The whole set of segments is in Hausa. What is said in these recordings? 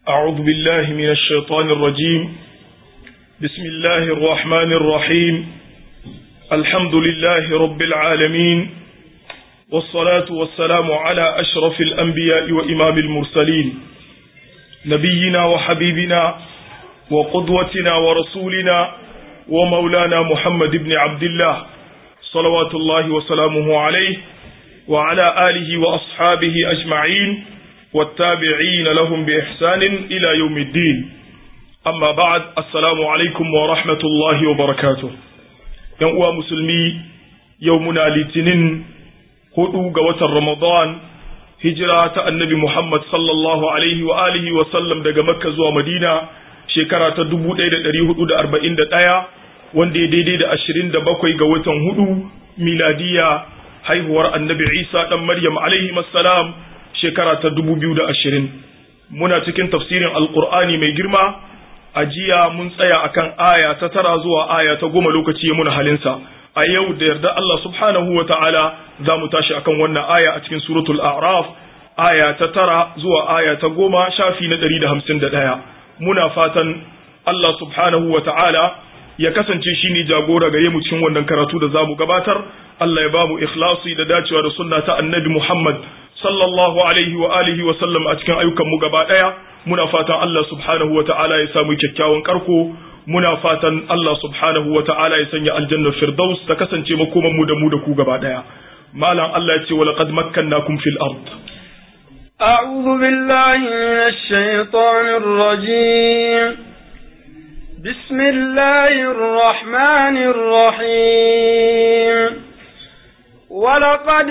أعوذ بالله من الشيطان الرجيم بسم الله الرحمن الرحيم الحمد لله رب العالمين والصلاة والسلام على أشرف الأنبياء وإمام المرسلين نبينا وحبيبنا وقدوتنا ورسولنا ومولانا محمد بن عبد الله صلوات الله وسلامه عليه وعلى آله وأصحابه أجمعين والتابعين لهم بإحسان إلى يوم الدين أما بعد السلام عليكم ورحمة الله وبركاته يوم مسلمي يومنا لتنين hudu ga watan Ramadan hijira ta annabi Muhammad sallallahu alaihi wa alihi wa sallam daga Makka zuwa Madina shekara ta 1441 wanda ya daidai da 27 ga watan hudu miladiya haihuwar annabi Isa dan Maryam alaihi salam shekara ta 2020 muna cikin tafsirin alqur'ani mai girma a jiya mun tsaya akan aya ta tara zuwa aya ta goma lokaci ya muna halinsa a yau da yarda Allah subhanahu wa ta'ala za mu tashi akan wannan aya a cikin suratul a'raf aya ta tara zuwa aya ta goma shafi na ɗari da hamsin da ɗaya muna fatan Allah subhanahu wa ta'ala ya kasance shi ne jagora gare mu cikin wannan karatu da za mu gabatar Allah ya ba mu ikhlasi da dacewa da sunna ta annabi Muhammad sallallahu alaihi wa alihi wa sallam a cikin ayyukan mu gaba ɗaya muna fatan Allah subhanahu wa ta'ala ya samu kyakkyawan karko muna fatan Allah subhanahu wa ta'ala ya sanya aljannar firdaus ta kasance makoman mu da mu da ku gaba daya malam Allah ya ce wa laqad makkannakum fil ard أعوذ بالله من الشيطان الرجيم بسم الله الرحمن الرحيم ولقد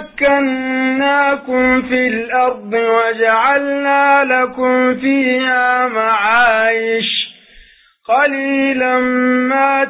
مكناكم في الأرض وجعلنا لكم فيها معايش قليلا ما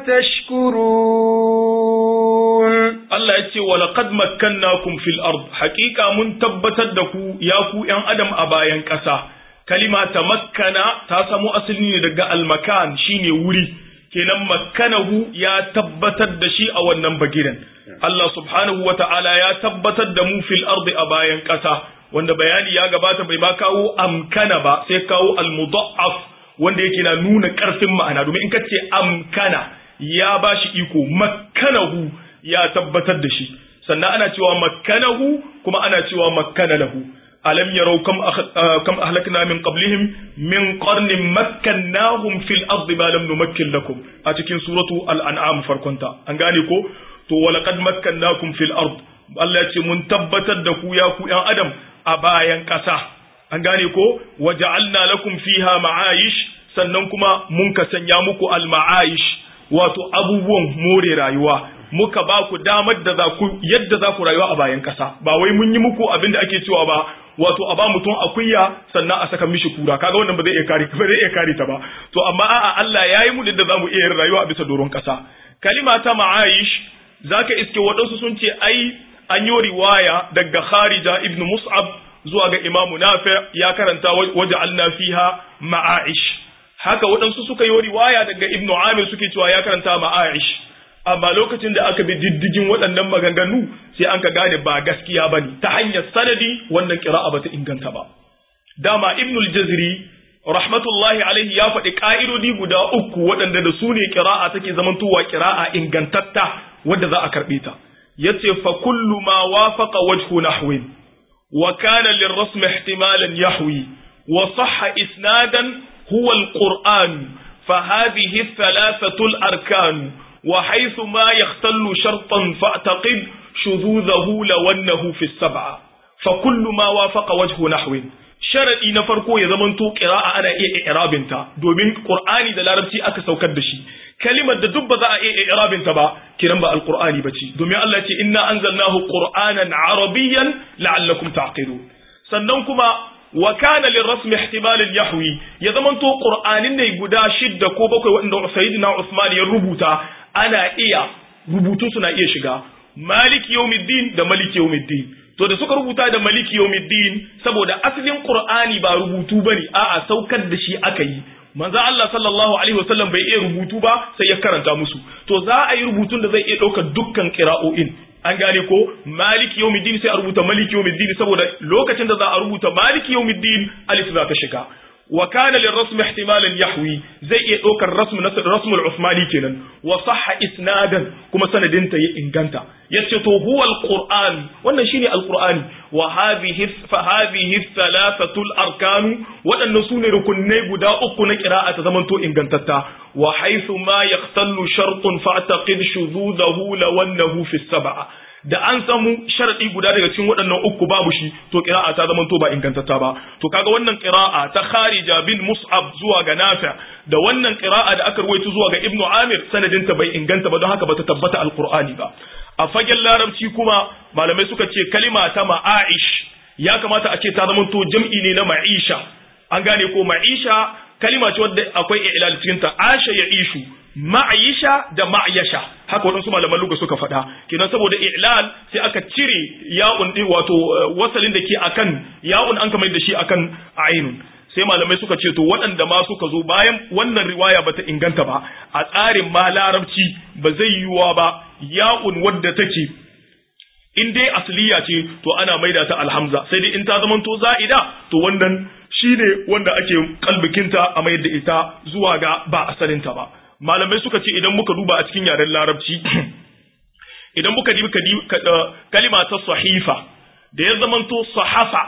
تشكرون Allah ya ce walaqad makkannakum fil ard haqiqa mun tabbatar da ku ya ku yan adam a bayan ƙasa kalima ta makkana ta samu asali ne daga almakan shine wuri kenan makkanahu ya tabbatar da shi a wannan bagiren Allah subhanahu wa ta'ala ya tabbatar da mu fil ardi a bayan ƙasa wanda bayani ya gabata bai ba kawo amkana ba sai kawo almudaf wanda yake na nuna ƙarfin ma'ana domin in ka ce amkana ya ba shi iko makkanahu ya tabbatar da shi sannan ana cewa makkanahu kuma ana cewa makkana lahu alam yarau kam kam ahlakna min qablihim min qarnin makkannahum fil ardi ma lam numakkin lakum a cikin suratu al-an'am farkonta an gane ko to walaqad makkannakum fil ard Allah ya ce mun tabbatar da ku ya ku yan adam a bayan ƙasa an gane ko waja'alna lakum fiha ma'ayish sannan kuma mun ka sanya muku al-ma'ayish wato abubuwan more rayuwa muka ba ku damar da za ku yadda za ku rayuwa a bayan ƙasa ba wai mun yi muku abin da ake cewa ba wato a ba mutum akuya sannan a saka mishi kura kaga wannan ba zai iya kare ba zai iya kare ta ba to amma a'a Allah ya yi mu da zamu iya yin rayuwa a bisa doron ƙasa kalima ta ma'ayish zaka iske waɗansu sun ce ai an yi riwaya daga Kharija ibn Mus'ab zuwa ga Imam Nafi ya karanta waja'alna fiha ma'aish haka waɗansu suka yi riwaya daga Ibn Amir suke cewa ya karanta ma'aish amma lokacin da aka bi diddigin waɗannan maganganu sai an ka gane ba gaskiya ba ne ta hanyar sanadi wannan kira'a ba ta inganta ba dama ibnul jazri rahmatullahi alaihi ya faɗi ƙa'idodi guda uku waɗanda da su ne kira'a take zamantowa kira'a ingantatta wadda za a karɓe ta yace fa kullu ma wafaqa wajhu nahwin wa kana lirrasm ihtimalan yahwi wa sahha isnadan huwa alquran fa hadhihi thalathatu alarkan وحيث ما يختل شرطا فاعتقد شذوذه لو أنه في السبعة فكل ما وافق وجه نحو sharadi na farko ya zamanto qira'a ana iya i'rabin ta domin qur'ani da larabci aka saukar da shi kalimar da duk ba za a iya i'rabin ta ba kiran ba alqur'ani bace domin Allah ce inna anzalnahu qur'anan arabiyyan la'allakum ta'qilun sannan kuma wa kana lirrasmi ihtimalin yahwi ya zamanto qur'anin ne guda shidda ko bakwai wanda sayyidina Usman ya rubuta ana iya rubutu suna iya shiga maliki yawmiddin da maliki yawmiddin to da suka rubuta da maliki yawmiddin saboda asalin qur'ani ba rubutu bane a'a saukar da shi aka yi manzo Allah sallallahu alaihi wasallam bai iya rubutu ba sai ya karanta musu to za a yi rubutun da zai iya ɗaukar dukkan qira'o'in an gane ko maliki yawmiddin sai a rubuta maliki yawmiddin saboda lokacin da za a rubuta maliki yawmiddin alif za ta shiga wa kana lirrasm ihtimalan yahwi zai iya ɗaukar rasm na rasm al-Uthmani kenan wa sahha isnadan kuma sanadin ta ya inganta yace to huwa al-Qur'an wannan shine al-Qur'ani wa hadhihi fa hadhihi thalathatu al-arkan wadannan sune rukunai guda uku na qira'a ta zamanto ingantatta wa haythu ma yahtallu shartun fa'taqid shududahu lawannahu fi as-sab'a da an samu sharadi guda daga cikin waɗannan uku babu shi to qira'a ta zama to ba ingantatta ba to kaga wannan qira'a ta Kharija bin Mus'ab zuwa ga Nafi' da wannan qira'a da aka ruwaito zuwa ga Ibn Amir sanadin ta bai inganta ba don haka bata tabbata alqur'ani ba a fagen larabci kuma malamai suka ce kalima ta ma'aish ya kamata a ce ta zama to jam'i ne na ma'isha an gane ko ma'isha kalima ce wadda akwai i'lal cikin ta asha ya ishu ma'ayisha da ma'ayasha haka waɗansu malaman luga suka faɗa kenan saboda i'lal sai aka cire ya'un din wato wasalin da ke akan ya'un an kamar da shi akan ainun sai malamai suka ce to waɗanda ma suka zo bayan wannan riwaya bata inganta ba a tsarin ma larabci ba zai yiwuwa ba ya'un wadda take in dai asliya ce to ana maida ta alhamza sai dai in ta zamanto za'ida to wannan shine wanda ake kalbikinta a mayar da ita zuwa ga ba asalinta ba malamai suka ce idan muka duba a cikin yaren larabci idan muka dibi kalima ta sahifa da ya zamanto sahafa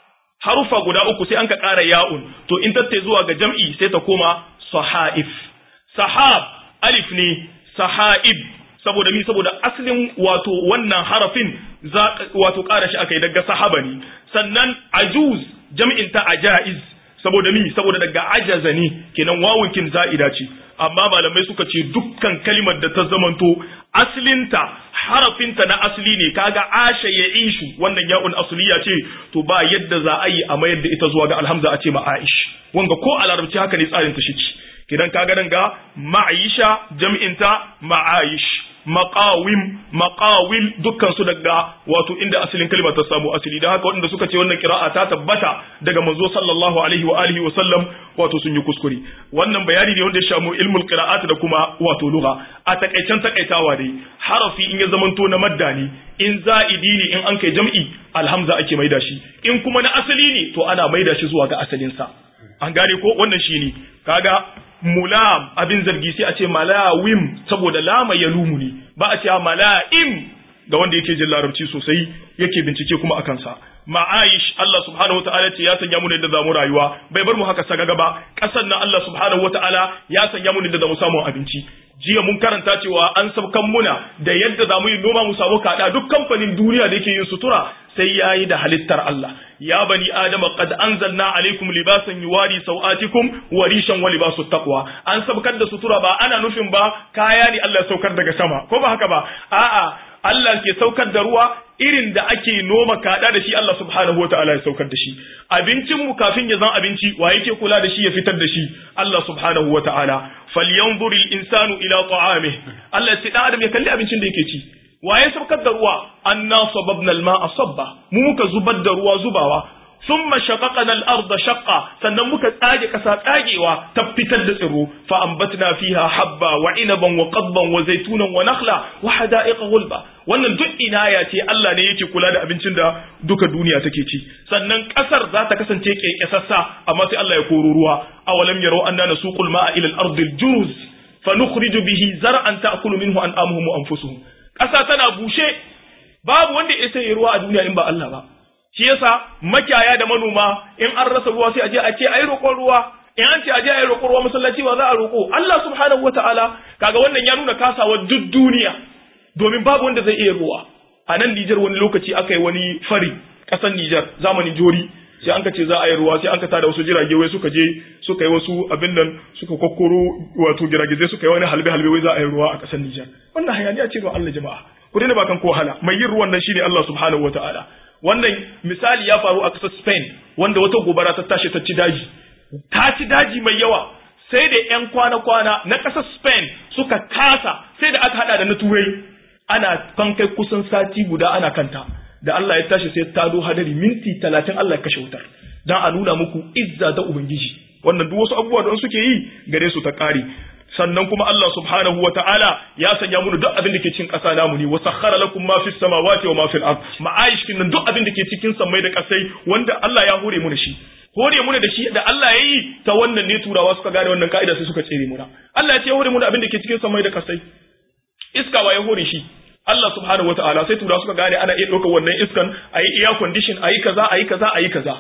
harufa guda uku sai an ka ƙara ya'un to in tatta zuwa ga jam'i sai ta koma sahaif sahab alif ne sahaib saboda mi saboda asalin wato wannan harafin za wato ƙara shi aka yi daga sahaba ne sannan ajuz jam'in ta ajaiz saboda mi saboda daga ajaza ne kenan wawunkin za'ida ce amma malamai suka ce dukkan kalimar da ta zamanto aslinta harafinta na asli ne kaga asha ya ishu wannan ya'un asliya ce to ba yadda za a yi a mayar da ita zuwa ga alhamza a ce ma aish wanga ko a larabci haka ne tsarin ta shi kidan kaga nan ga ma'aisha jam'inta ma'aish maqawim maqawil dukkan su daga wato inda asalin kalmar ta samu asali da haka waɗanda suka ce wannan kira'a ta tabbata daga manzo sallallahu alaihi wa alihi wa sallam wato sun yi kuskure wannan bayani ne wanda ya shamu ilmul qira'at da kuma wato lugha a takaicen takaitawa dai harafi in ya zamanto na madda ne in za'idi ne in an kai jam'i alhamza ake maida shi in kuma na asali ne to ana maida shi zuwa ga asalin sa an gane ko wannan shine kaga mulam abin zargi sai a ce malawim saboda lama ya lumu ne ba a ce mala'im ga wanda yake jin larabci sosai yake bincike kuma akan sa ma'aish Allah subhanahu wata'ala ce ya sanya mu ne da zamu rayuwa bai bar mu haka sagaga ba kasan nan Allah subhanahu wata'ala ya sanya mu ne da zamu samu abinci jiya mun karanta cewa an sabkan muna da yadda zamu yi noma mu samu kada duk kamfanin duniya da yake yin sutura sai yayi da halittar Allah ya bani adama qad anzalna alaikum libasan yuwari sawatikum wa rishan wa libasut taqwa an sabkar da sutura ba ana nufin ba kaya ne Allah saukar daga sama ko ba haka ba a'a Allah ke saukar da ruwa irin da ake noma kada da shi Allah subhanahu wataala ya saukar da shi abincin mu kafin ya zan abinci wa yake kula da shi ya fitar da shi Allah subhanahu wataala falyanzur insanu ila ta'amih Allah sai dan adam ya kalli abincin da yake ci waye saukar da ruwa anna sababna al-ma'a sabba mu muka zubar da ruwa zubawa thumma shaqaqna al-ardha shaqqa sannan muka tsage kasa tsagewa ta fitar da tsiro fa ambatna fiha habba wa inaban wa qadban wa zaytunan wa nakhla wa hada'iqa gulba wannan duk inaya ce Allah ne yake kula da abincin da duka duniya take ci sannan kasar za ta kasance kekesassa amma sai Allah ya koro ruwa awalam yaro anna nasuqul ma'a ila al-ardi al-juruz fa nukhriju bihi zar'an ta'kulu minhu an'amuhum wa anfusuhum ƙasa tana bushe babu wanda ya sai ruwa a duniya in ba Allah ba shi yasa makiyaya da manoma in an rasa ruwa sai a je a ce ai roƙon ruwa in an ce a je ai roƙon ruwa masallaci ba za a roƙo Allah subhanahu wataala kaga wannan ya nuna kasawa duk duniya domin babu wanda zai iya ruwa a nan Nijar wani lokaci aka yi wani fari ƙasar Nijar zamanin jori sai an ka ce za a yi ruwa sai an ka tada wasu jirage wai suka je suka yi wasu abin nan suka kokkoro wato giragizai suka yi wani halbe halbe wai za a yi ruwa a ƙasar Nijar wannan hayaniya ce don Allah jama'a ku daina bakan ko wahala mai yin ruwan nan shine Allah subhanahu wataala wannan misali ya faru a ƙasar Spain wanda wata gobara ta tashi ta ci daji ta ci daji mai yawa sai da ƴan kwana-kwana na ƙasar Spain suka kasa sai da aka hada da na turai ana kan kai kusan sati guda ana kanta da Allah ya tashi sai ta do hadari minti talatin Allah ya kashe wutar dan a nuna muku izza da ubangiji wannan duk wasu abubuwa da suke yi gare su ta kare sannan kuma Allah subhanahu wata'ala ya sanya mu duk abin da ke cikin ƙasa namu ne wa sakhara lakum ma fis samawati wa ma fil ard ma'aish kin duk abin da ke cikin sammai da ƙasai wanda Allah ya hore mu da shi hore muna da shi da Allah ya yi ta wannan ne turawa suka gane wannan ka'ida sai suka tsere muna Allah ya ce hore muna abin da ke cikin samai da kasai iska wa ya hore shi Allah subhanahu wataala sai turawa suka gane ana iya ɗaukar wannan iskan a yi air condition a yi kaza a yi kaza a yi kaza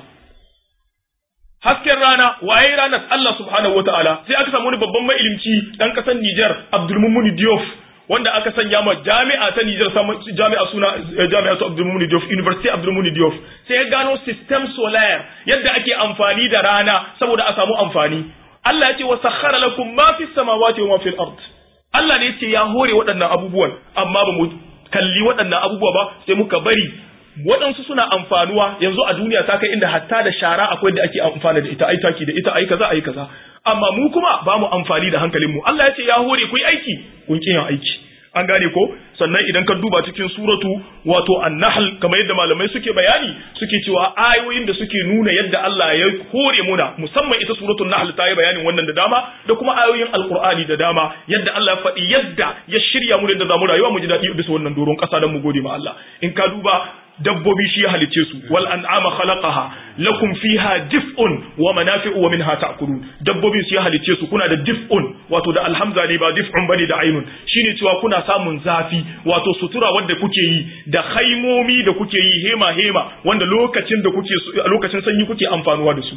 hasken rana waye ranar Allah subhanahu wataala sai aka samu wani babban mailimci dan kasar Niger Abdulmumun Diop wanda aka sanya ma jami'a ta Niger jami'a suna jami'a ta Abdulmumun Diop University Abdulmumun Diop sai ya gano system solar yadda ake amfani da rana saboda a samu amfani Allah ya ce wa sakhara lakum ma fis samawati wa ma fil ard Allah ne ya ce ya hore waɗannan abubuwan amma ba mu kalli waɗannan abubuwa ba sai muka bari waɗansu suna amfanuwa yanzu a duniya ta kai inda hatta da shara akwai da ake amfana da ita ai taki da ita ai kaza ai kaza amma mu kuma ba mu amfani da hankalin mu Allah ya ce ya hore ku yi aiki kun kin aiki an gane ko sannan idan ka duba cikin suratu wato an-nahl kamar yadda malamai suke bayani suke cewa ayoyin da suke nuna yadda Allah ya hore muna musamman ita suratul nahl ta yi bayanin wannan da dama da kuma ayoyin alqur'ani da dama yadda Allah ya faɗi yadda ya shirya mu da zamu rayuwa mu ji daɗi bisa wannan doron ƙasa don mu gode ma Allah in ka duba dabbobi shi ya halicce su wal an'ama khalaqaha lakum fiha dif'un wa manafi'u wa minha ta'kulun dabbobin su ya halicce su kuna da dif'un wato da alhamza ne ba dif'un bane da ainun shine cewa kuna samun zafi wato sutura wanda kuke yi da haimomi da kuke yi hema hema wanda lokacin da kuke lokacin sanyi kuke amfanuwa da su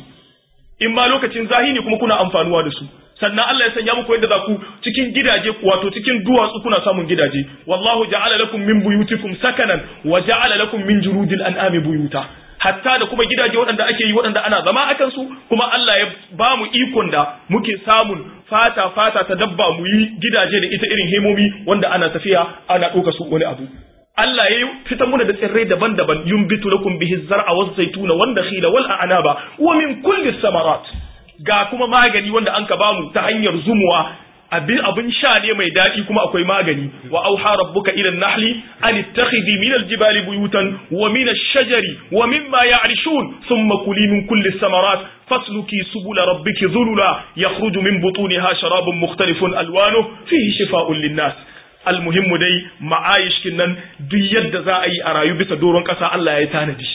in ma lokacin zahi ne kuma kuna amfanuwa da su sannan Allah ya sanya muku yadda za ku cikin gidaje wato cikin duwatsu kuna samun gidaje wallahu ja'ala lakum min buyutikum sakanan wa ja'ala lakum min jurudil an'ami buyuta hatta da kuma gidaje waɗanda ake yi waɗanda ana zama akan su kuma Allah ya ba mu ikon da muke samun fata fata ta dabba mu yi gidaje da ita irin hemomi wanda ana tafiya ana ɗauka su wani abu Allah ya fitar muna da tsirrai daban-daban yumbitu lakum bihi zar'a wa zaituna wanda khila wal a'naba wa min kulli samarat ga kuma magani wanda an ka bamu ta hanyar zumuwa abin abin sha ne mai daɗi kuma akwai magani wa auha rabbuka ila nahli an ittakhidhi min aljibali buyutan wa min ash-shajari wa mimma ya'rishun thumma kuli min kulli samarat fasluki subula rabbiki dhulula yakhruju min butuniha sharabun mukhtalifun alwanuhu fihi shifaa'un lin-nas almuhimmu dai ma'ayishkin nan duk yadda za a yi a rayu bisa doron ƙasa Allah ya yi tanadi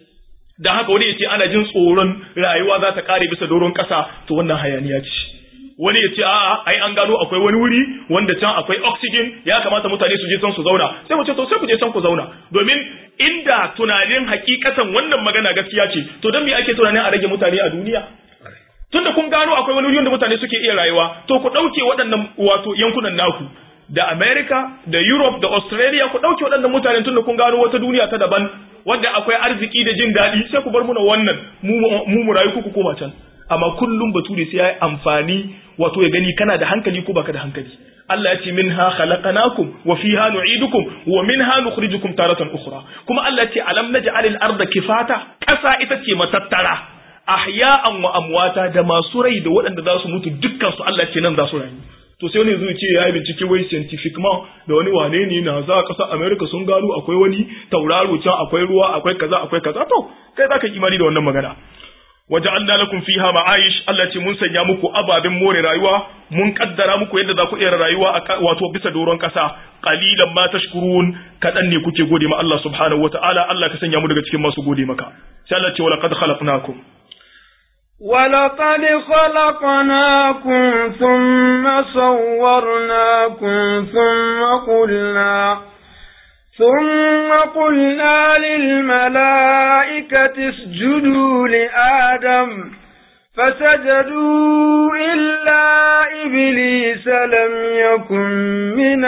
da haka wani ya ce ana jin tsoron rayuwa za ta kare bisa doron ƙasa to wannan hayaniya ce wani ya ce a'a ai an gano akwai wani wuri wanda can akwai oxygen ya kamata mutane su je can su zauna sai mu ce to sai ku je can ku zauna domin inda tunanin hakikatan wannan magana gaskiya ce to don me ake tunanin a rage mutane a duniya tunda kun gano akwai wani wuri wanda mutane suke iya rayuwa to ku ɗauke waɗannan wato yankunan naku da America da Europe da Australia ku ɗauke waɗannan mutanen tunda kun gano wata duniya ta daban wanda akwai arziki da jin daɗi sai ku bar muna wannan mu mu rayu ku koma can amma kullum bature sai ya yi amfani wato ya gani kana da hankali ko baka da hankali Allah ya ce minha khalaqnakum wa fiha nu'idukum wa minha nukhrijukum taratan ukhra kuma Allah ya ce alam naj'alil arda kifata ƙasa ita ce matattara ahya'an wa amwata da masu rai da waɗanda za su mutu dukkan su Allah ce nan za su rayu to sai wani zai ce ya yi bincike wai scientific ma da wani wane ne na za ƙasar America sun gano akwai wani tauraro can akwai ruwa akwai kaza akwai kaza to kai za ka yi imani da wannan magana waja'alna lakum fiha ma'ayish Allah ce mun sanya muku ababen more rayuwa mun kaddara muku yadda za ku iya rayuwa wato bisa doron kasa qalilan ma tashkurun kadan ne kuke gode ma Allah subhanahu wata'ala Allah ka sanya mu daga cikin masu gode maka sai Allah ce wala qad khalaqnakum ولقد خلقناكم ثم صورناكم ثم قلنا ثم قلنا للملائكة اسجدوا لآدم فسجدوا إلا إبليس لم يكن من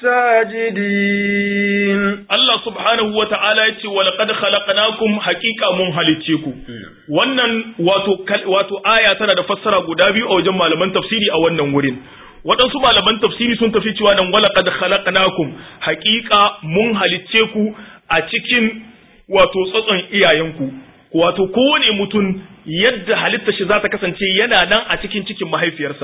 الساجدين Allah subhanahu wa ta'ala ya ce, Walaƙad khalaqnakum haƙiƙa mun halicce ku. Wannan wato, wato aya tana da fassara guda biyu a wajen malaman tafsiri a wannan wurin. waɗansu malaman tafsiri sun tafi cewa nan wala qad khalaqnakum haƙiƙa mun halicce ku a cikin wato tsatson iyayenku wato kowane mutum yadda halitta shi za ta kasance yana nan a cikin cikin mahaifiyarsa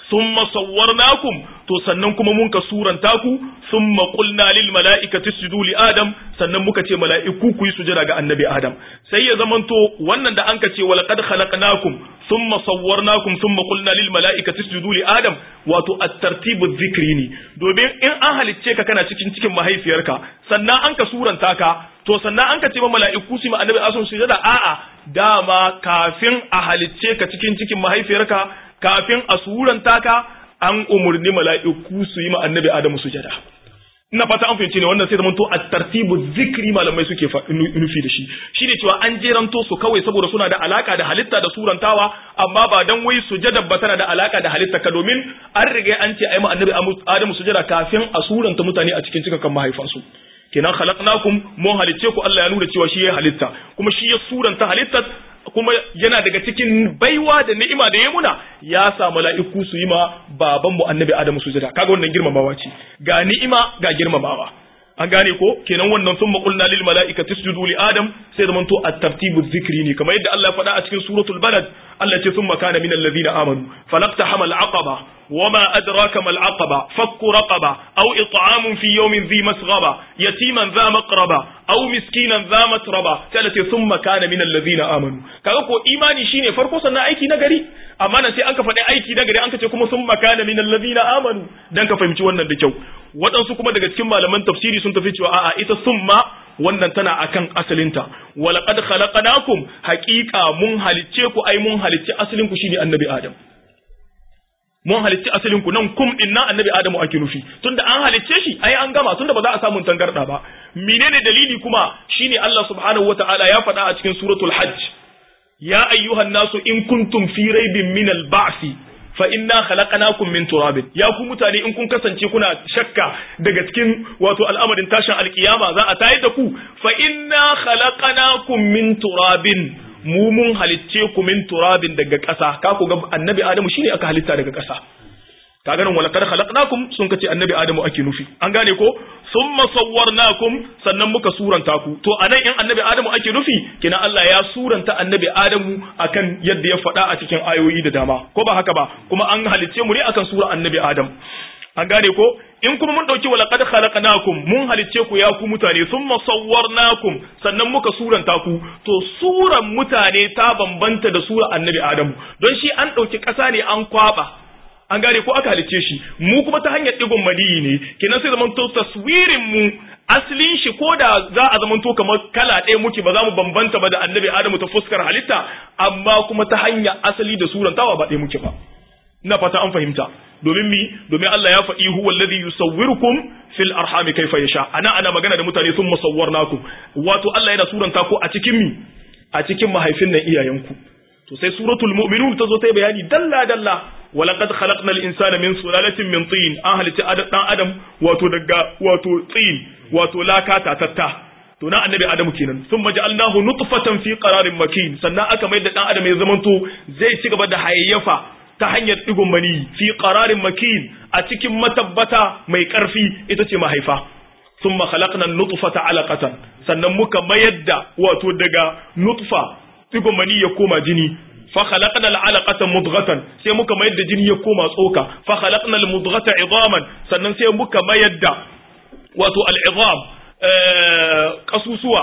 thumma sawwarnakum to sannan kuma mun ka suranta ku thumma qulna lil mala'ikati isjudu li adam sannan muka ce mala'iku ku yi sujada ga annabi adam sai ya zamanto wannan da an ka ce walaqad khalaqnakum thumma sawwarnakum thumma qulna lil mala'ikati isjudu li adam wato at-tartibu dhikri ne domin in an halicce ka kana cikin cikin mahaifiyarka sannan an ka suranta ka to sannan an ka ce ma mala'iku su ma annabi asun sujada a'a dama kafin a halicce ka cikin cikin mahaifiyarka kafin a suranta ka an umurni mala'iku su yi ma annabi adamu sujada ina fata an fahimci ne wannan sai zamanto a tartibu zikri malamai suke nufi da shi shine cewa an jeranto su kawai saboda suna da alaka da halitta da surantawa amma ba dan wai sujada ba tana da alaka da halitta ka domin an riga an ce ai ma annabi adamu sujada kafin a suranta mutane a cikin cikakan mahaifansu kenan khalaqnakum mun halicce ku Allah ya nuna cewa shi ya halitta kuma shi ya suranta halittar kuma yana daga cikin baiwa da ni'ima da ya muna ya sa mala'iku su yi ma baban mu annabi Adamu sujada kaga wannan girmamawa ce ga ni'ima ga girmamawa an gane ko kenan wannan sun maƙulna lil mala'ikati isjudu li adam sai zaman to at-tartibu dhikri ne kamar yadda Allah ya faɗa a cikin suratul balad Allah ce thumma kana minal ladina amanu falaqta hamal aqaba wama adraka mal aqaba fakku raqaba aw it'amun fi yawmin dhi masghaba yatiman dha maqraba aw miskinan dha matraba sai ce thumma kana minal ladina amanu kaga ko imani shine farko sannan aiki na gari amma nan sai an ka faɗi aiki na gari an ka ce kuma thumma kana minal ladina amanu dan ka fahimci wannan da kyau waɗansu kuma daga cikin malaman tafsiri sun tafi cewa a'a ita summa wannan tana akan asalinta walaqad khalaqnakum haqiqa mun halicce ku ai mun halicce asalin ku shine annabi adam mun halicci asalin ku nan kum din nan annabi adamu ake nufi tunda an halicce shi ai an gama tunda ba za a samu tangarda ba menene dalili kuma shine Allah subhanahu wataala ya faɗa a cikin suratul hajj ya ayyuhan nasu in kuntum fi raibin min al-ba'si fa inna khalaqnakum min turabin ya ku mutane in kun kasance kuna shakka daga cikin wato al'amarin tashin alkiyama za a tayar da ku fa inna khalaqnakum min turabin mu mun halicce ku min turabin daga ƙasa ka ku ga annabi adamu shine aka halitta daga ƙasa ka ganin wala kad khalaqnakum sun kace annabi adamu ake nufi an gane ko summa sawwarnakum sannan muka suranta ku to anan in annabi adamu ake nufi kina Allah ya suranta annabi adamu akan yadda ya faɗa a cikin ayoyi da dama ko ba haka ba kuma an halicce mu ne akan sura annabi adam an gane ko in kuma mun dauki wala qad khalaqnakum mun halicce ku ya ku mutane summa sawwarnakum sannan muka suranta ku to suran mutane ta bambanta da sura annabi adamu don shi an dauki ƙasa ne an kwaba an gane ko aka halicce shi mu kuma ta hanyar digon madiyi ne kenan sai zamanto taswirin mu asalin shi ko da za a zamanto kamar kala ɗaya muke ba za mu bambanta ba da annabi adamu ta fuskar halitta amma kuma ta hanyar asali da surantawa ba ɗaya muke ba ina fata an fahimta domin mi domin Allah ya faɗi huwa alladhi yusawwirukum fil arhami kaifa yasha ana ana magana da mutane sun musawwarnakum wato Allah yana suranta ku a cikin mi a cikin mahaifin nan iyayenku to sai suratul mu'minun ta zo ta bayani dalla dalla walaqad khalaqnal insana min sulalatin min tin an halitta dan adam wato daga wato tin wato laka tatta to na annabi adamu kenan sun maja'alnahu nutfatan fi qararin makin sannan aka mai da dan adam ya zamanto zai ci gaba da hayayyafa ta hanyar digon mani fi qararin makin a cikin matabbata mai karfi ita ce mahaifa thumma khalaqna nutfata alaqatan sannan muka mayar da wato daga nutfa digon mani ya koma jini fa khalaqna al'alaqata mudghatan sai muka mayar da jini ya koma tsoka fa khalaqna al-mudghata idaman sannan sai muka mayar da wato al-idam kasusuwa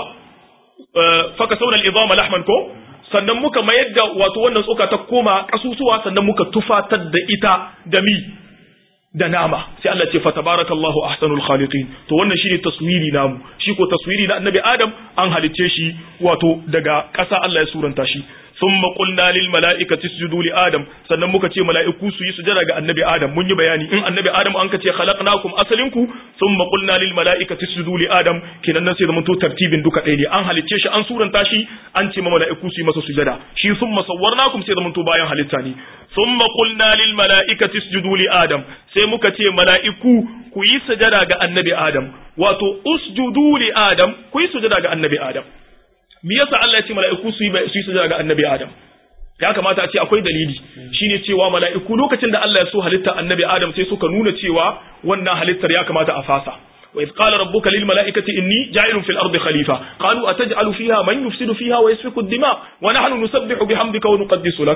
fa kasawna al-idama lahman ko sannan muka mayar da wato wannan tsoka ta koma kasusuwa sannan muka tufatar da ita da mi da nama sai Allah ce fatabarakallahu ahsanul khaliqin to wannan shine taswiri namu shi ko taswiri na annabi adam an halicce shi wato daga ƙasa Allah ya suranta shi thumma qulna lil mala'ikati isjudu li adam sannan muka ce mala'iku su yi sujada ga annabi adam mun yi bayani in annabi adam an ka ce khalaqnakum asalinku thumma qulna lil mala'ikati isjudu li adam kenan nan sai zaman to tartibin duka ɗaya ne an halicce shi an suranta shi an ce ma mala'iku su yi masa sujada shi thumma sawwarnakum sai zaman to bayan halitta ne thumma qulna lil mala'ikati isjudu li adam sai muka ce mala'iku ku yi sujada ga annabi adam wato usjudu li adam ku yi sujada ga annabi adam me yasa Allah ya ce mala'iku su yi su yi sujada ga annabi Adam ya kamata a ce akwai dalili shine cewa mala'iku lokacin da Allah ya so halitta annabi Adam sai suka nuna cewa wannan halittar ya kamata a fasa wa idh qala rabbuka lil mala'ikati inni ja'ilun fil ardi khalifa qalu ataj'alu fiha man yufsidu fiha wa yasfiku ad-dima wa nahnu nusabbihu bihamdika wa nuqaddisu lak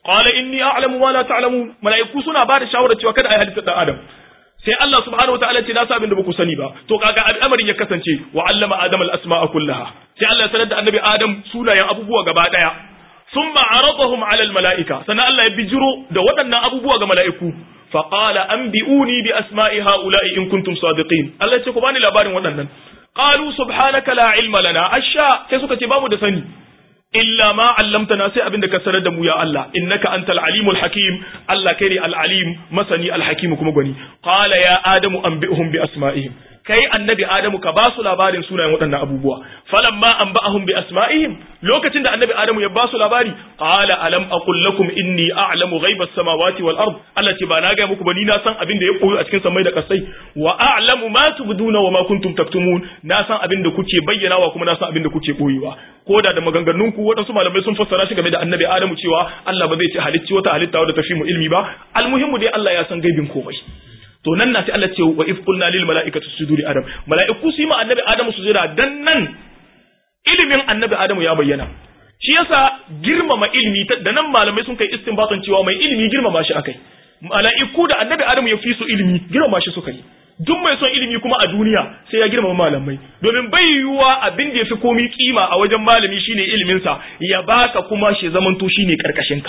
qala inni a'lamu ma la ta'lamun mala'iku suna ba da shawara cewa kada ai halitta dan adam sai Allah subhanahu wataala ce na sa abin da baku sani ba to kaga al'amarin ya kasance wa allama adam al-asma'a kullaha sai Allah ya sanar da annabi adam sunayen abubuwa gaba daya thumma aradahum 'ala al-mala'ika sannan Allah ya bijiro da waɗannan abubuwa ga mala'iku fa qala anbi'uni bi asma'i ha'ula'i in kuntum sadiqin Allah ya ce ku bani labarin waɗannan qalu subhanaka la ilma lana asha sai suka ce bamu da sani illa ma allamtana sai abinda ka sanar da mu ya Allah innaka antal alimul hakim Allah kai ne al alim masani al hakim kuma gwani qala ya adamu anbi'hum bi asma'ihim kai annabi adamu ka ba su labarin sunayen waɗannan abubuwa falamma anba'ahum bi asma'ihim lokacin da annabi adamu ya ba su labari qala alam aqul lakum inni a'lamu ghaibas samawati wal ard Allah ce ba na ga muku ba ni na san abin da ya koyo a cikin samai da kasai wa a'lamu ma tubduna wa ma kuntum taktumun na san abin da kuke bayyanawa kuma na san abin da kuke boyewa ko da da maganganun ku waɗansu malamai sun fassara shi game da annabi adamu cewa Allah ba zai ce halicci wata halitta wadda ta fi mu ilmi ba almuhimmu dai Allah ya san gaibin komai to nan na sai Allah ce wa if qulna lil malaikati sujudu li adam malaiku su yi ma annabi adamu sujuda dan nan ilimin annabi adamu ya bayyana shi yasa girmama ilimi da nan malamai sun kai istinbatan cewa mai ilimi girmama shi akai malaiku da annabi adamu ya fi su ilimi girmama shi suka yi duk mai son ilimi kuma a duniya sai ya girmama malamai domin bai yiwuwa abin da ya fi komi kima a wajen malami shine iliminsa ya baka kuma shi zamanto shine karkashinka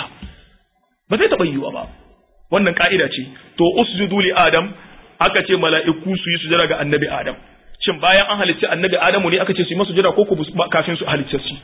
ba zai taɓa yiwuwa ba wannan ka'ida ce to usjudu li adam aka ce mala'iku su yi sujada ga annabi adam shin bayan an halicci annabi adamu ne aka ce su yi masa sujada ko kafin su halicce shi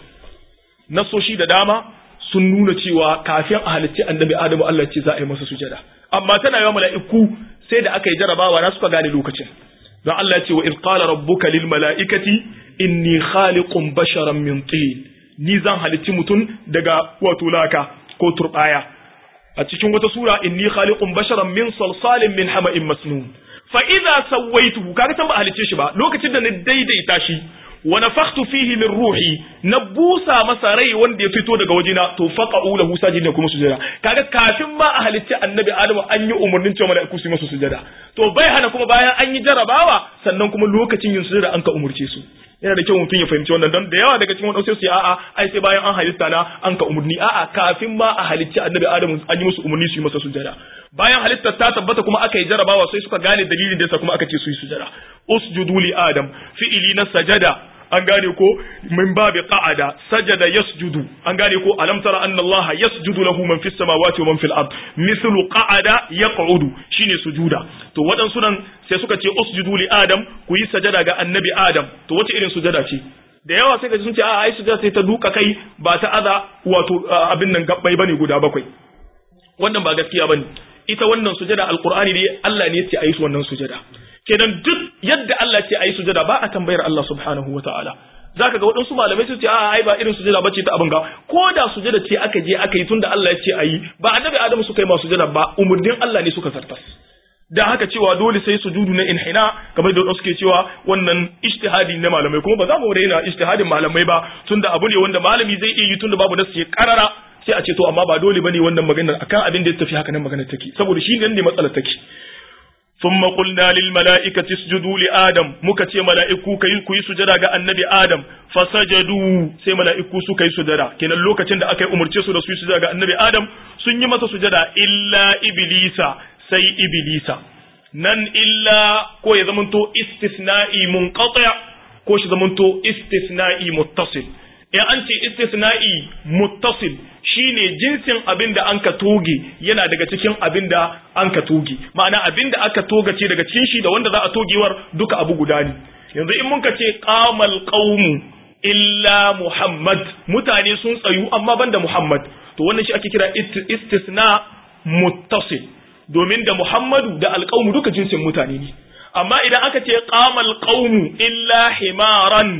nasoshi da dama sun nuna cewa kafin a halicci annabi adamu Allah ce za a yi masa sujada amma tana yawa mala'iku sai da aka yi jarabawa na suka gane lokacin don Allah ce wa iz qala rabbuka lil mala'ikati inni khaliqun basharan min tin ni zan halicci mutum daga wato laka ko turbaya a cikin wata sura inni khaliqun basharan min salsalin min hama'in masnun fa idza sawaituhu kaga san ba halicce shi ba lokacin da na daidaita shi wa nafakhtu fihi min ruhi na busa masa rai wanda ya fito daga wajena to faqa'u lahu sajidin kuma sujada kaga kafin ma a halicci annabi adamu an yi umarnin cewa mala'iku su masa sujada to bai hana kuma bayan an yi jarabawa sannan kuma lokacin yin sujada an ka umurce su yana da kyau mutum ya fahimci wannan don da yawa daga cikin wadansu su a'a ai sai bayan an halitta na an ka umurni a'a kafin ma a halicci annabi adamu an yi musu umurni su yi masa sujada bayan halittar ta tabbata kuma aka yi jarabawa sai suka gane dalilin da yasa kuma aka ce su yi sujada usjudu li adam fi'ili na sajada an gane ko min babi qa'ada sajada yasjudu an gane ko alam tara anna Allah yasjudu lahu man fis samawati wa man fil ard mithlu qa'ada yaq'udu shine sujuda to waɗansu nan sai suka ce usjudu li adam ku yi sajada ga annabi adam to wace irin sujada ce da yawa sai ka sun ce a ai sujada sai ta duka kai ba ta aza wato abin nan gabbai bane guda bakwai wannan ba gaskiya bane ita wannan sujada alqur'ani ne Allah ne ya ce ayi wannan sujada kenan duk yadda Allah ce ayi sujada ba a tambayar Allah subhanahu wataala zaka ga waɗansu malamai su ce a ai ba irin sujada bace ta abin ga ko da sujada ce aka je aka yi tunda Allah ya ce ayi ba annabi Adamu suka yi ma sujada ba umurnin Allah ne suka zartas da haka cewa dole sai sujudu na inhina kamar da suke cewa wannan ijtihadi na malamai kuma ba za mu raina ijtihadin malamai ba tunda abu ne wanda malami zai iya yi tunda babu nasu karara sai a ce to amma ba dole bane wannan maganar akan abin da ya tafi haka nan maganar take saboda shi nan ne matsalar take ثم قلنا للملائكة اسجدوا لآدم مكتي ملائكو كي كي سجدا ga annabi Adam fasajadu sai mala'iku suka yi sujada kenan lokacin da aka yi umurce su da su yi sujada ga annabi Adam sun yi masa sujada illa iblisa sai iblisa nan illa ko ya zamanto istisna'i munqati ko shi zamanto istisna'i muttasil in an ce istisna'i muttasil shine jinsin abin da an ka toge yana daga cikin abin da an ka toge ma'ana abin da aka togace daga cikin shi da wanda za a togewar duka abu guda ne yanzu in mun ka ce qamal qaumu illa muhammad mutane sun tsayu amma banda muhammad to wannan shi ake kira istisna muttasil domin da muhammadu da alqaumu duka jinsin mutane ne amma idan aka ce qamal qaumu illa himaran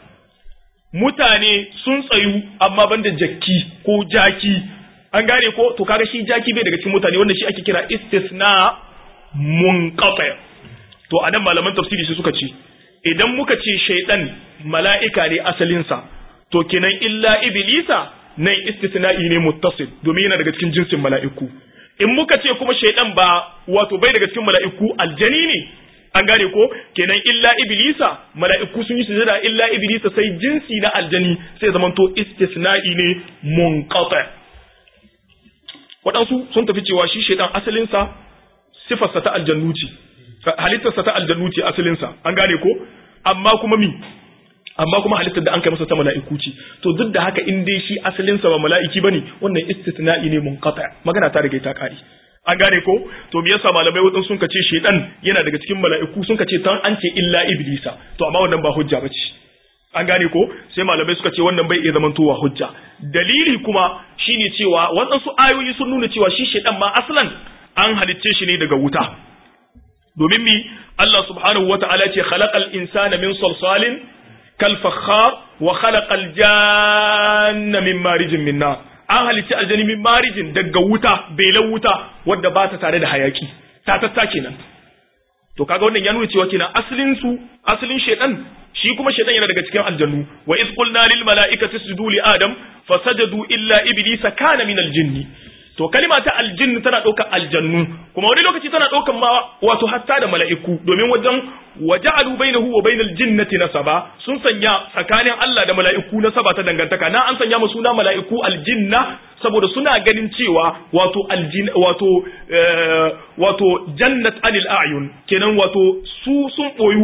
mutane sun tsayu amma banda jakki ko jaki an gane ko to kaga shi jaki bai daga cikin mutane wanda shi ake kira istisna munqati to anan malaman tafsiri su suka ce idan muka ce shaydan mala'ika ne asalin sa to kenan illa iblisa nan istisna'i ne muttasil domin yana daga cikin jinsin mala'iku in muka ce kuma shaydan ba wato bai daga cikin mala'iku aljani ne an gane ko kenan illa iblisa mala'iku sun yi sujada illa iblisa sai jinsi na aljani sai zaman to istisna'i ne munqati waɗansu sun tafi cewa shi shaidan asalinsa sifarsa ta aljannu ce halittarsa ta aljannu ce asalinsa an gane ko amma kuma mi amma kuma halittar da an kai masa ta mala'iku ce to duk da haka in dai shi asalinsa ba mala'iki bane wannan istisna'i ne munqata magana ta riga ta kare an gane ko to me yasa malamai wadan sun kace shedan yana daga cikin mala'iku sun kace tan an ce illa iblisa to amma wannan ba hujja bace an gane ko sai malamai suka ce wannan bai iya zamantowa hujja dalili kuma shine cewa waɗansu ayoyi sun nuna cewa shi shedan ma aslan an halicce shi ne daga wuta domin mi Allah subhanahu wata'ala ce khalaqal insana min salsalin kal fakhar wa khalaqal janna min marijin min nar an halicci aljani min marijin daga wuta belan wuta wadda ba ta tare da hayaki ta tatta kenan to kaga wannan ya nuna cewa kenan asalin su asalin shedan shi kuma shedan yana daga cikin aljannu wa iz qulna lil mala'ikati isjudu li adam fasajadu illa iblisa kana min aljinni to kalima ta aljinn tana ɗaukar aljannu kuma wani lokaci tana ɗaukar ma wato hatta da mala'iku domin wajen waja'alu bainahu wa bainal jinnati nasaba sun sanya tsakanin Allah da mala'iku nasaba ta dangantaka na an sanya musu suna mala'iku aljinna saboda suna ganin cewa wato aljin wato wato jannat anil a'yun kenan wato su sun boyu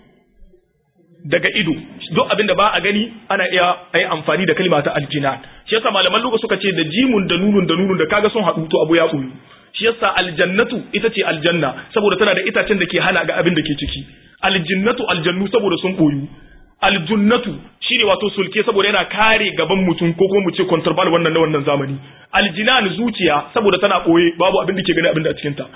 daga ido duk abin da ba a gani ana iya ayi amfani da kalma ta aljinan shi yasa malaman luga suka ce da jimun da nunun da nunun da kaga sun haɗu to abu ya ɓoyu shi yasa aljannatu ita ce aljanna saboda tana da itacen da ke hana ga abin da ke ciki aljinnatu aljannu saboda sun ɓoyu aljunnatu shine wato sulke saboda yana kare gaban mutum ko kuma mu ce contraband wannan na wannan zamani aljinan zuciya saboda tana ɓoye babu abin da ke gani abin da a cikin ta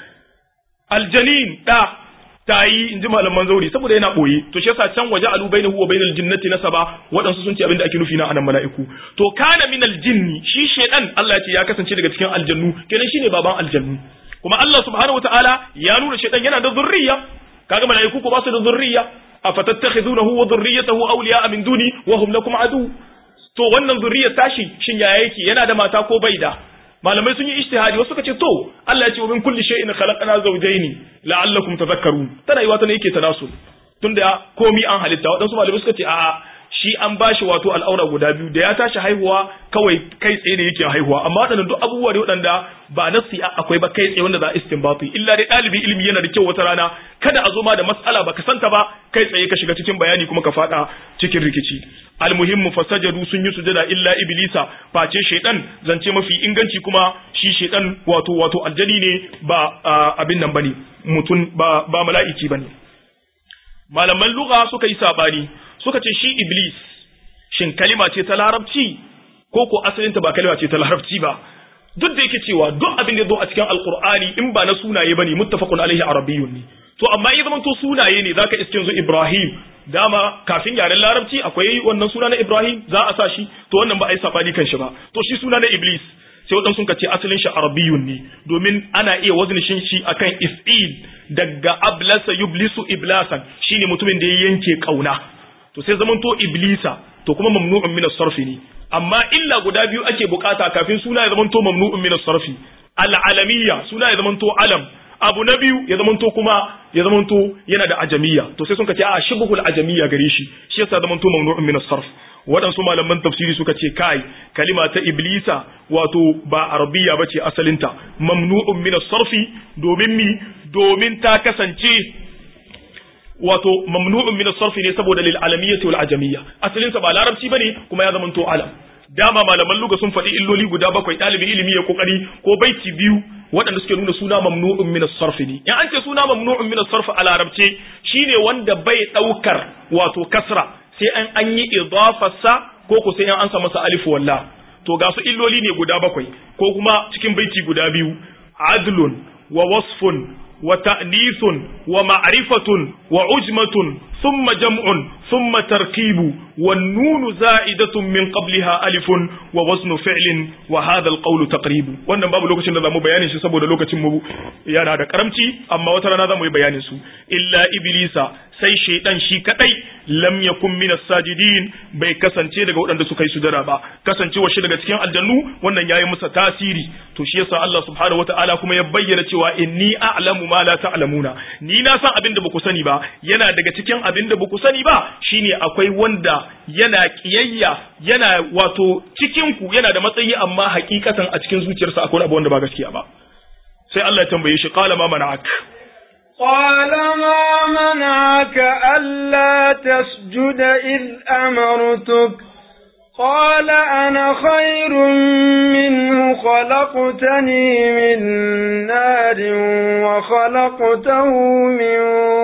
aljanin da ta yi in ji malaman zauri saboda yana ɓoye to shi yasa can waje alu bainahu wa bainal jinnati nasaba waɗansu sun ce abin da ake nufi na anan mala'iku to kana minal jinni shi shedan Allah ya ce ya kasance daga cikin aljannu kenan shine baban aljannu kuma Allah subhanahu wataala ya nuna shedan yana da zurriya kaga mala'iku ko ba su da zurriya afatattakhizunahu wa dhurriyyatahu awliya'a min duni wa hum lakum adu to wannan zurriyar tashi shin ya yake yana da mata ko bai da malamai sun yi ijtihadi wasu suka ce to Allah ya ce wa min kulli shay'in khalaqna zawjayn la'allakum tadhakkarun tana yi wata ne yake tanasul tunda komi an halitta wadansu malamai suka ce a'a shi an bashi wato al'aura guda biyu da ya tashi haihuwa kawai kai tsaye ne yake haihuwa amma waɗannan duk abubuwa ne waɗanda ba nasi akwai ba kai tsaye wanda za a istinbati illa dai ɗalibi ilimi yana da kyau wata rana kada a zo ma da matsala baka santa ba kai tsaye ka shiga cikin bayani kuma ka faɗa cikin rikici almuhimmu fasajadu sun yi sujada illa iblisa face shaidan zance mafi inganci kuma shi shaidan wato wato aljani ne ba abin nan bane mutum ba ba mala'iki bane malaman lugha suka yi sabani suka ce shi iblis shin kalima ce ta larabci ko ko asalinta ba kalima ce ta larabci ba duk da yake cewa duk abin da zo a cikin alqur'ani in ba na sunaye bane muttafaqun alaihi arabiyyun ne to amma in zaman to sunaye ne zaka iske yanzu ibrahim dama kafin yaren larabci akwai wannan suna na ibrahim za a sa shi to wannan ba a yi sabani kan shi ba to shi suna na iblis sai waɗansu sun ce asalin shi arabiyun ne domin ana iya waznishin shi akan if'il daga ablasa yublisu iblasan shine mutumin da ya yanke kauna to sai zaman to iblisa to kuma mamnu'un min as-sarfi ne amma illa guda biyu ake bukata kafin suna ya zaman to mamnu'un min as-sarfi al-alamiyya suna ya zaman to alam abu na biyu ya zamanto kuma ya zamanto yana da ajamiya to sai sun ce a shibhul ajamiya gare shi shi yasa zamanto mamnu'un min as-sarf waɗansu malaman tafsiri suka ce kai kalima ta iblisa wato ba arabiya bace asalinta mamnu'un min as-sarfi domin mi domin ta kasance wato mamnu'un min as-sarfi ne saboda lil alamiyyati wal ajamiyya asalinsa ba larabci bane kuma ya zamanto alam dama malaman luga sun faɗi illoli guda bakwai ɗalibin ilimi ya kokari ko baiti biyu waɗanda suke nuna suna mamnu'un min as-sarf ne in an ce suna mamnu'un min as-sarf a larabce shine wanda bai ɗaukar wato kasra sai an an yi idafarsa ko ko sai an sa masa alif walla to ga su illoli ne guda bakwai ko kuma cikin baiti guda biyu adlun wa wasfun wa ta'nithun wa ma'rifatun wa ujmatun ثم جمع ثم تركيب والنون زائدة من قبلها ألف ووزن فعل وهذا القول تقريب wannan babu lokacin da zamu bayanin shi saboda lokacin mu yana da karamci amma wata rana zamu yi bayanin su illa iblisa sai shaydan shi kadai lam yakun min sajidin bai kasance daga waɗanda suka yi sujada ba kasancewa shi daga cikin aljannu wannan yayi masa tasiri to shi yasa Allah subhanahu wataala kuma ya bayyana cewa inni a'lamu ma la ta'lamuna ni na san abin da baku sani ba yana daga cikin abin abinda baku sani ba shine akwai wanda yana kiyayya yana wato cikin ku yana da matsayi amma hakikatan a cikin zuciyarsa akwai abu wanda ba gaskiya ba sai Allah ya tambaye shi qala ma mana'ak قال ما منعك ألا تسجد إذ أمرتك قال أنا خير منه خلقتني من نار وخلقته من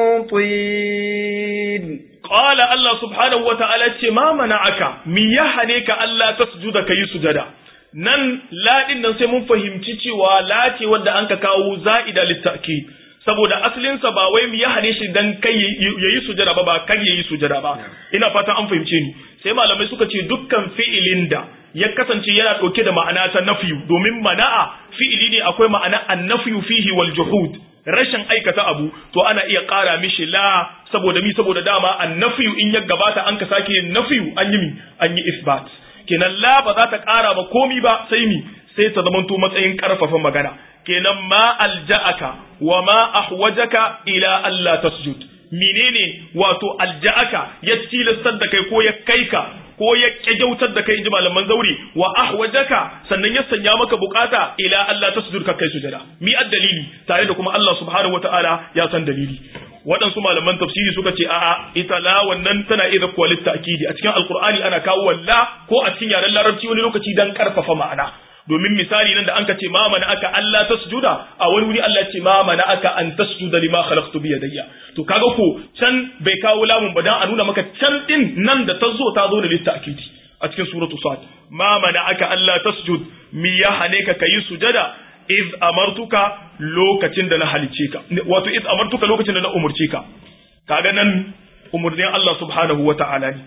طين قال الله سبحانه وتعالى ما منعك من يحنيك ألا تسجد كي سجدا nan laɗin nan sai mun fahimci cewa lace wadda an ka kawo za'ida littaki saboda asalinsa ba wai ya hane shi dan kai yayi sujada ba ba kan yayi sujada ba ina fatan an fahimce ni sai malamai suka ce dukkan fi'ilin da ya kasance yana dauke da ma'ana ta nafiyu domin mana'a fi'ili ne akwai ma'ana annafiyu fihi wal juhud rashin aikata abu to ana iya ƙara mishi la saboda mi saboda dama annafiyu in ya gabata an ka sake yin nafiyu an yi mi an yi isbat kenan la ba za ta ƙara ba komi ba sai mi sai ta zamanto matsayin ƙarfafa magana kenan ma alja'aka wa ma ahwajaka ila Allah tasjud menene wato alja'aka ya tilastar da kai ko ya kai ka ko ya kyautar da kai inji malaman zauri wa ahwajaka sannan ya sanya maka bukata ila Allah tasjud ka kai sujada mi dalili tare da kuma Allah subhanahu wataala ya san dalili waɗansu malaman tafsiri suka ce a'a ita la wannan tana iya kuwa litta'kidi a cikin alqur'ani ana kawo walla ko a cikin yaren larabci wani lokaci dan karfafa ma'ana domin misali nan da an ka ce ma mana aka Allah tasjuda a wani wuri Allah ce ma mana aka an tasjuda lima khalaqtu bi yadayya to kaga ko can bai kawo lamun ba dan a nuna maka can din nan da ta zo ta zo da litta'kidi a cikin suratu sad ma mana aka Allah tasjud mi ya hane ka kayi sujada iz amartuka lokacin da na halice ka wato iz amartuka lokacin da na umurce ka kaga nan umurnin Allah subhanahu wata'ala ne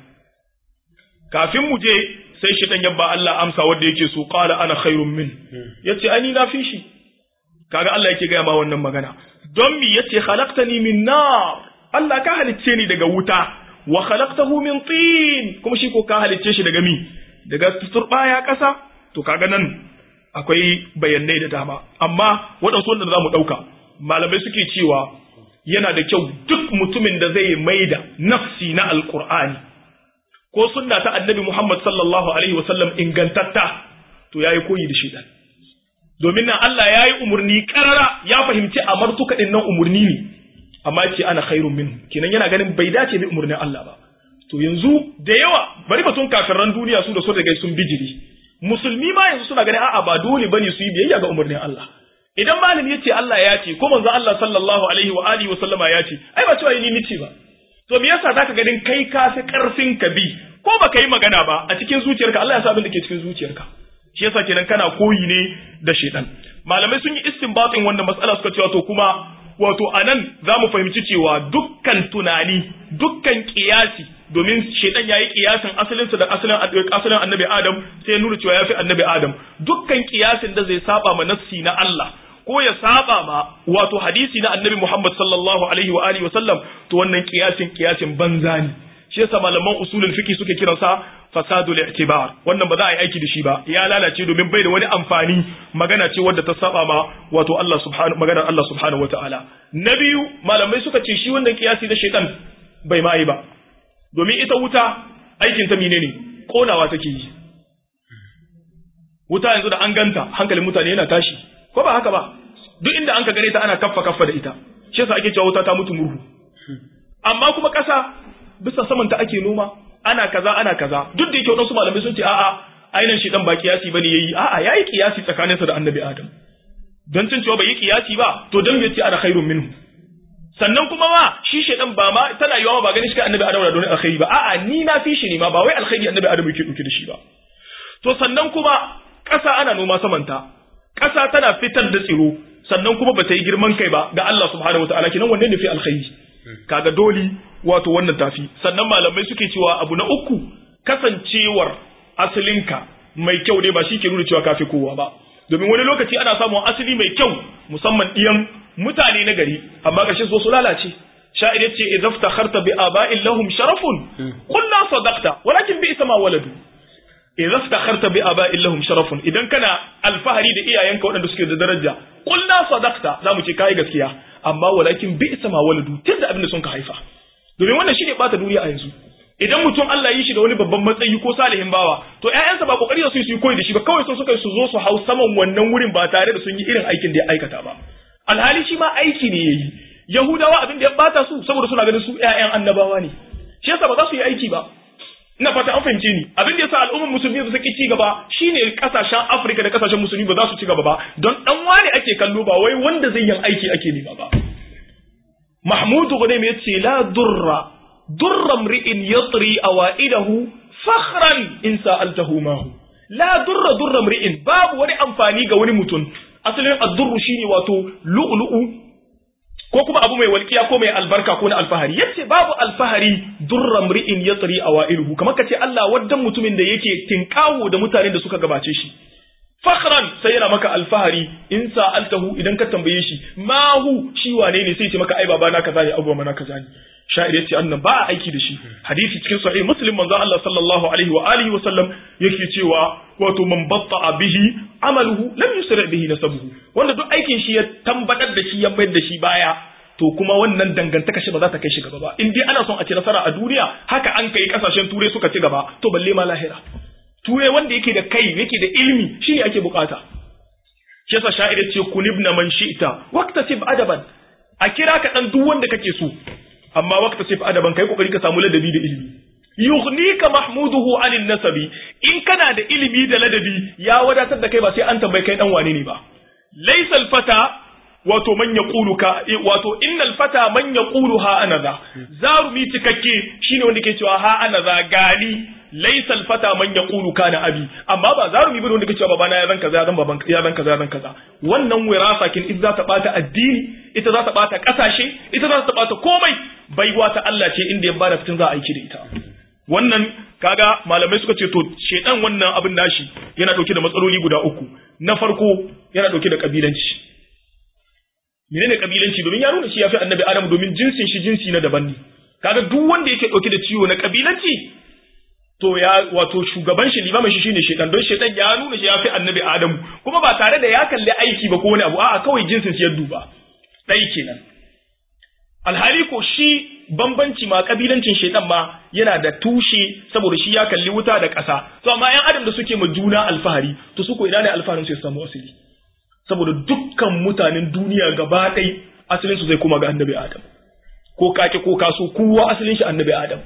kafin mu je sai shi dan yabba Allah amsa wanda yake so qala ana khairun min yace ani na fi shi kaga Allah yake ga ma wannan magana don mi yace khalaqtani min nar Allah ka halicce ni daga wuta wa khalaqtahu min tin kuma shi ko ka halicce shi daga mi daga turbaya kasa to kaga nan akwai bayanai da dama amma waɗansu wanda za mu ɗauka malamai suke cewa yana da kyau duk mutumin da zai maida nafsi na alkur'ani ko sunna ta annabi muhammad sallallahu alaihi wasallam ingantatta to yayi koyi da shaitan domin nan Allah ya yi umarni karara ya fahimci amartuka din nan umarni ne amma ce ana khairun minhu kenan yana ganin bai dace bi umarnin Allah ba to yanzu da yawa bari batun kafiran duniya su da su daga sun bijiri musulmi ma yanzu suna ganin a'a ba dole bane su yi biyayya ga umarnin Allah idan malami yace Allah ya ce ko manzo Allah sallallahu alaihi wa alihi wa sallama ya ce ai ba cewa ni nice ba to me yasa zaka ganin kai ka fi karfin ka bi ko baka yi magana ba a cikin zuciyarka Allah ya sa abin da ke cikin zuciyarka shi yasa kenan kana koyi ne da shedan malamai sun yi istinbatin wannan matsala suka cewa to kuma wato anan za mu fahimci cewa dukkan tunani dukkan kiyasi domin shaitan yayi kiyasin asalinsa da asalin asalin annabi adam sai ya nuna cewa yafi annabi adam dukkan kiyasin da zai saba ma nassi na Allah ko ya saba ma wato hadisi na annabi Muhammad sallallahu alaihi wa alihi wa sallam to wannan kiyasin kiyasin banza ne shi yasa malaman usulul fiqh suke kiransa fasadul i'tibar wannan ba za a yi aiki da shi ba ya lalace domin bai da wani amfani magana ce wadda ta saba ma wato Allah subhanahu maganar Allah subhanahu wataala na biyu malamai suka ce shi wannan kiyasi na shaitan bai ma yi ba domin ita wuta aikin ta menene konawa take yi wuta yanzu da an ganta hankalin mutane yana tashi ko ba haka ba duk inda an ka gare ta ana kaffa kaffa da ita shi yasa ake cewa wuta ta mutu murhu amma kuma ƙasa bisa saman ta ake noma ana kaza ana kaza duk da yake wadansu malamai sun ce a'a ainihin shi dan ba kiyasi bane yayi a'a yayi kiyasi tsakaninsa da annabi adam don cin cewa bai yi kiyasi ba to dan yace ana khairun minhu sannan kuma ma shi shedan ba ma tana yiwa ba ganin shi kai annabi adam da don alkhairi ba a'a ni na fi shi ne ma ba wai alkhairi annabi adam yake dauke da shi ba to sannan kuma ƙasa ana noma samanta ƙasa tana fitar da tsiro sannan kuma bata yi girman kai ba ga Allah subhanahu wataala kenan wanne ne fi alkhairi kaga doli wato wannan tafi sannan malamai suke cewa abu na uku kasancewar asalinka mai kyau ne ba shi ke nuna cewa kafi kowa ba domin wani lokaci ana samun asali mai kyau musamman ɗiyan mutane na gari amma ƙarshen so su lalace sha'ir yace idza iftakharta bi aba'in lahum sharafun qulna sadaqta walakin bi isma waladu idza iftakharta bi aba'in lahum sharafun idan kana alfahari da iyayenka waɗanda suke da daraja qulna sadaqta zamu ce kai gaskiya amma walakin bi isma waladu tunda abin da sun ka haifa domin wannan shine bata duniya a yanzu idan mutum Allah yi shi da wani babban matsayi ko salihin bawa to ƴaƴansa ba kokari da su yi koyi da shi ba kawai sun suka su zo su hau saman wannan wurin ba tare da sun yi irin aikin da ya aikata ba alhali shi ma aiki ne yayi yahudawa abin da ya bata su saboda suna ganin su ƴaƴan annabawa ne shi yasa ba za su yi aiki ba ina fata an fahimce ni abin da yasa al'ummar musulmi ba su ci gaba shine kasashen Afirka da kasashen musulmi ba za su ci gaba ba don dan wani ake kallo ba wai wanda zai yin aiki ake nema ba Mahmud Ghunaim yace la durra durra mri'in yatri awaidahu fakhran in sa'altahu ma hu la durra durra mri'in babu wani amfani ga wani mutum asalin ad-durru shine wato lu'lu'u ko kuma abu mai walƙiya ko mai albarka ko na alfahari yace babu alfahari durra mri'in yatri awailuhu kamar kace Allah waddan mutumin da yake tinkawo da mutanen da suka gabace shi fakhran sai yana maka alfahari in sa'altahu idan ka tambaye shi ma hu shi wane ne sai ce maka ai baba na kaza ne abu na kaza ne sha'ir yace annan ba a aiki da shi hadisi cikin sahih muslim manzo Allah sallallahu alaihi wa alihi wa sallam yake cewa wato man batta bihi amaluhu lam yusri bihi nasabuhu wanda duk aikin shi ya tambadar da shi ya mayar da shi baya to kuma wannan dangantaka shi ba za ta kai shi gaba ba in dai ana son a ci nasara a duniya haka an kai kasashen turai suka ci gaba to balle ma lahira turai wanda yake da kai yake da ilimi shi ne ake bukata shi yasa sha'ir ce kunibna man shi'ta waqtasib adaban a kira ka dan duk wanda kake so amma waqtasib adaban kai kokari ka samu ladabi da ilimi yughnika mahmuduhu anin nasabi in kana da ilimi da ladabi ya wadatar da kai ba sai an tambaye kai dan wane ne ba laysal fata wato man yaqulu ka wato innal fata man yaqulu ha anaza zarumi cikakke shine wanda ke cewa ha anaza gani laysal fata man yaqulu kana abi amma ba zarumi bane wanda ke cewa babana ya zan kaza ya zan baban ya zan kaza ya zan kaza wannan wirasa kin ita za ta bata addini ita za ta bata kasashe ita za ta bata komai baiwa ta Allah ce inda ya bada fitin za a aiki da ita wannan kaga malamai suka ce to shedan wannan abin nashi yana dauke da matsaloli guda uku na farko yana dauke da kabilanci menene kabilanci domin ya nuna shi yafi annabi adam domin jinsin shi jinsi na daban ne kaga duk wanda yake dauke da ciwo na kabilanci to ya wato shugaban shi limamin shi shine shedan don shedan ya nuna shi yafi annabi adam kuma ba tare da ya kalli aiki ba ko wani abu a'a kawai jinsin shi ya duba dai kenan alhali ko shi bambanci ma kabilancin shedan ma yana da tushe saboda shi ya kalli wuta da ƙasa to amma yan adam da suke ma juna alfahari to su ko ina ne alfaharin su ya samu asali saboda dukkan mutanen duniya gaba ɗai asalin su zai koma ga annabi adam ko kake ko kaso kowa asalin shi annabi adam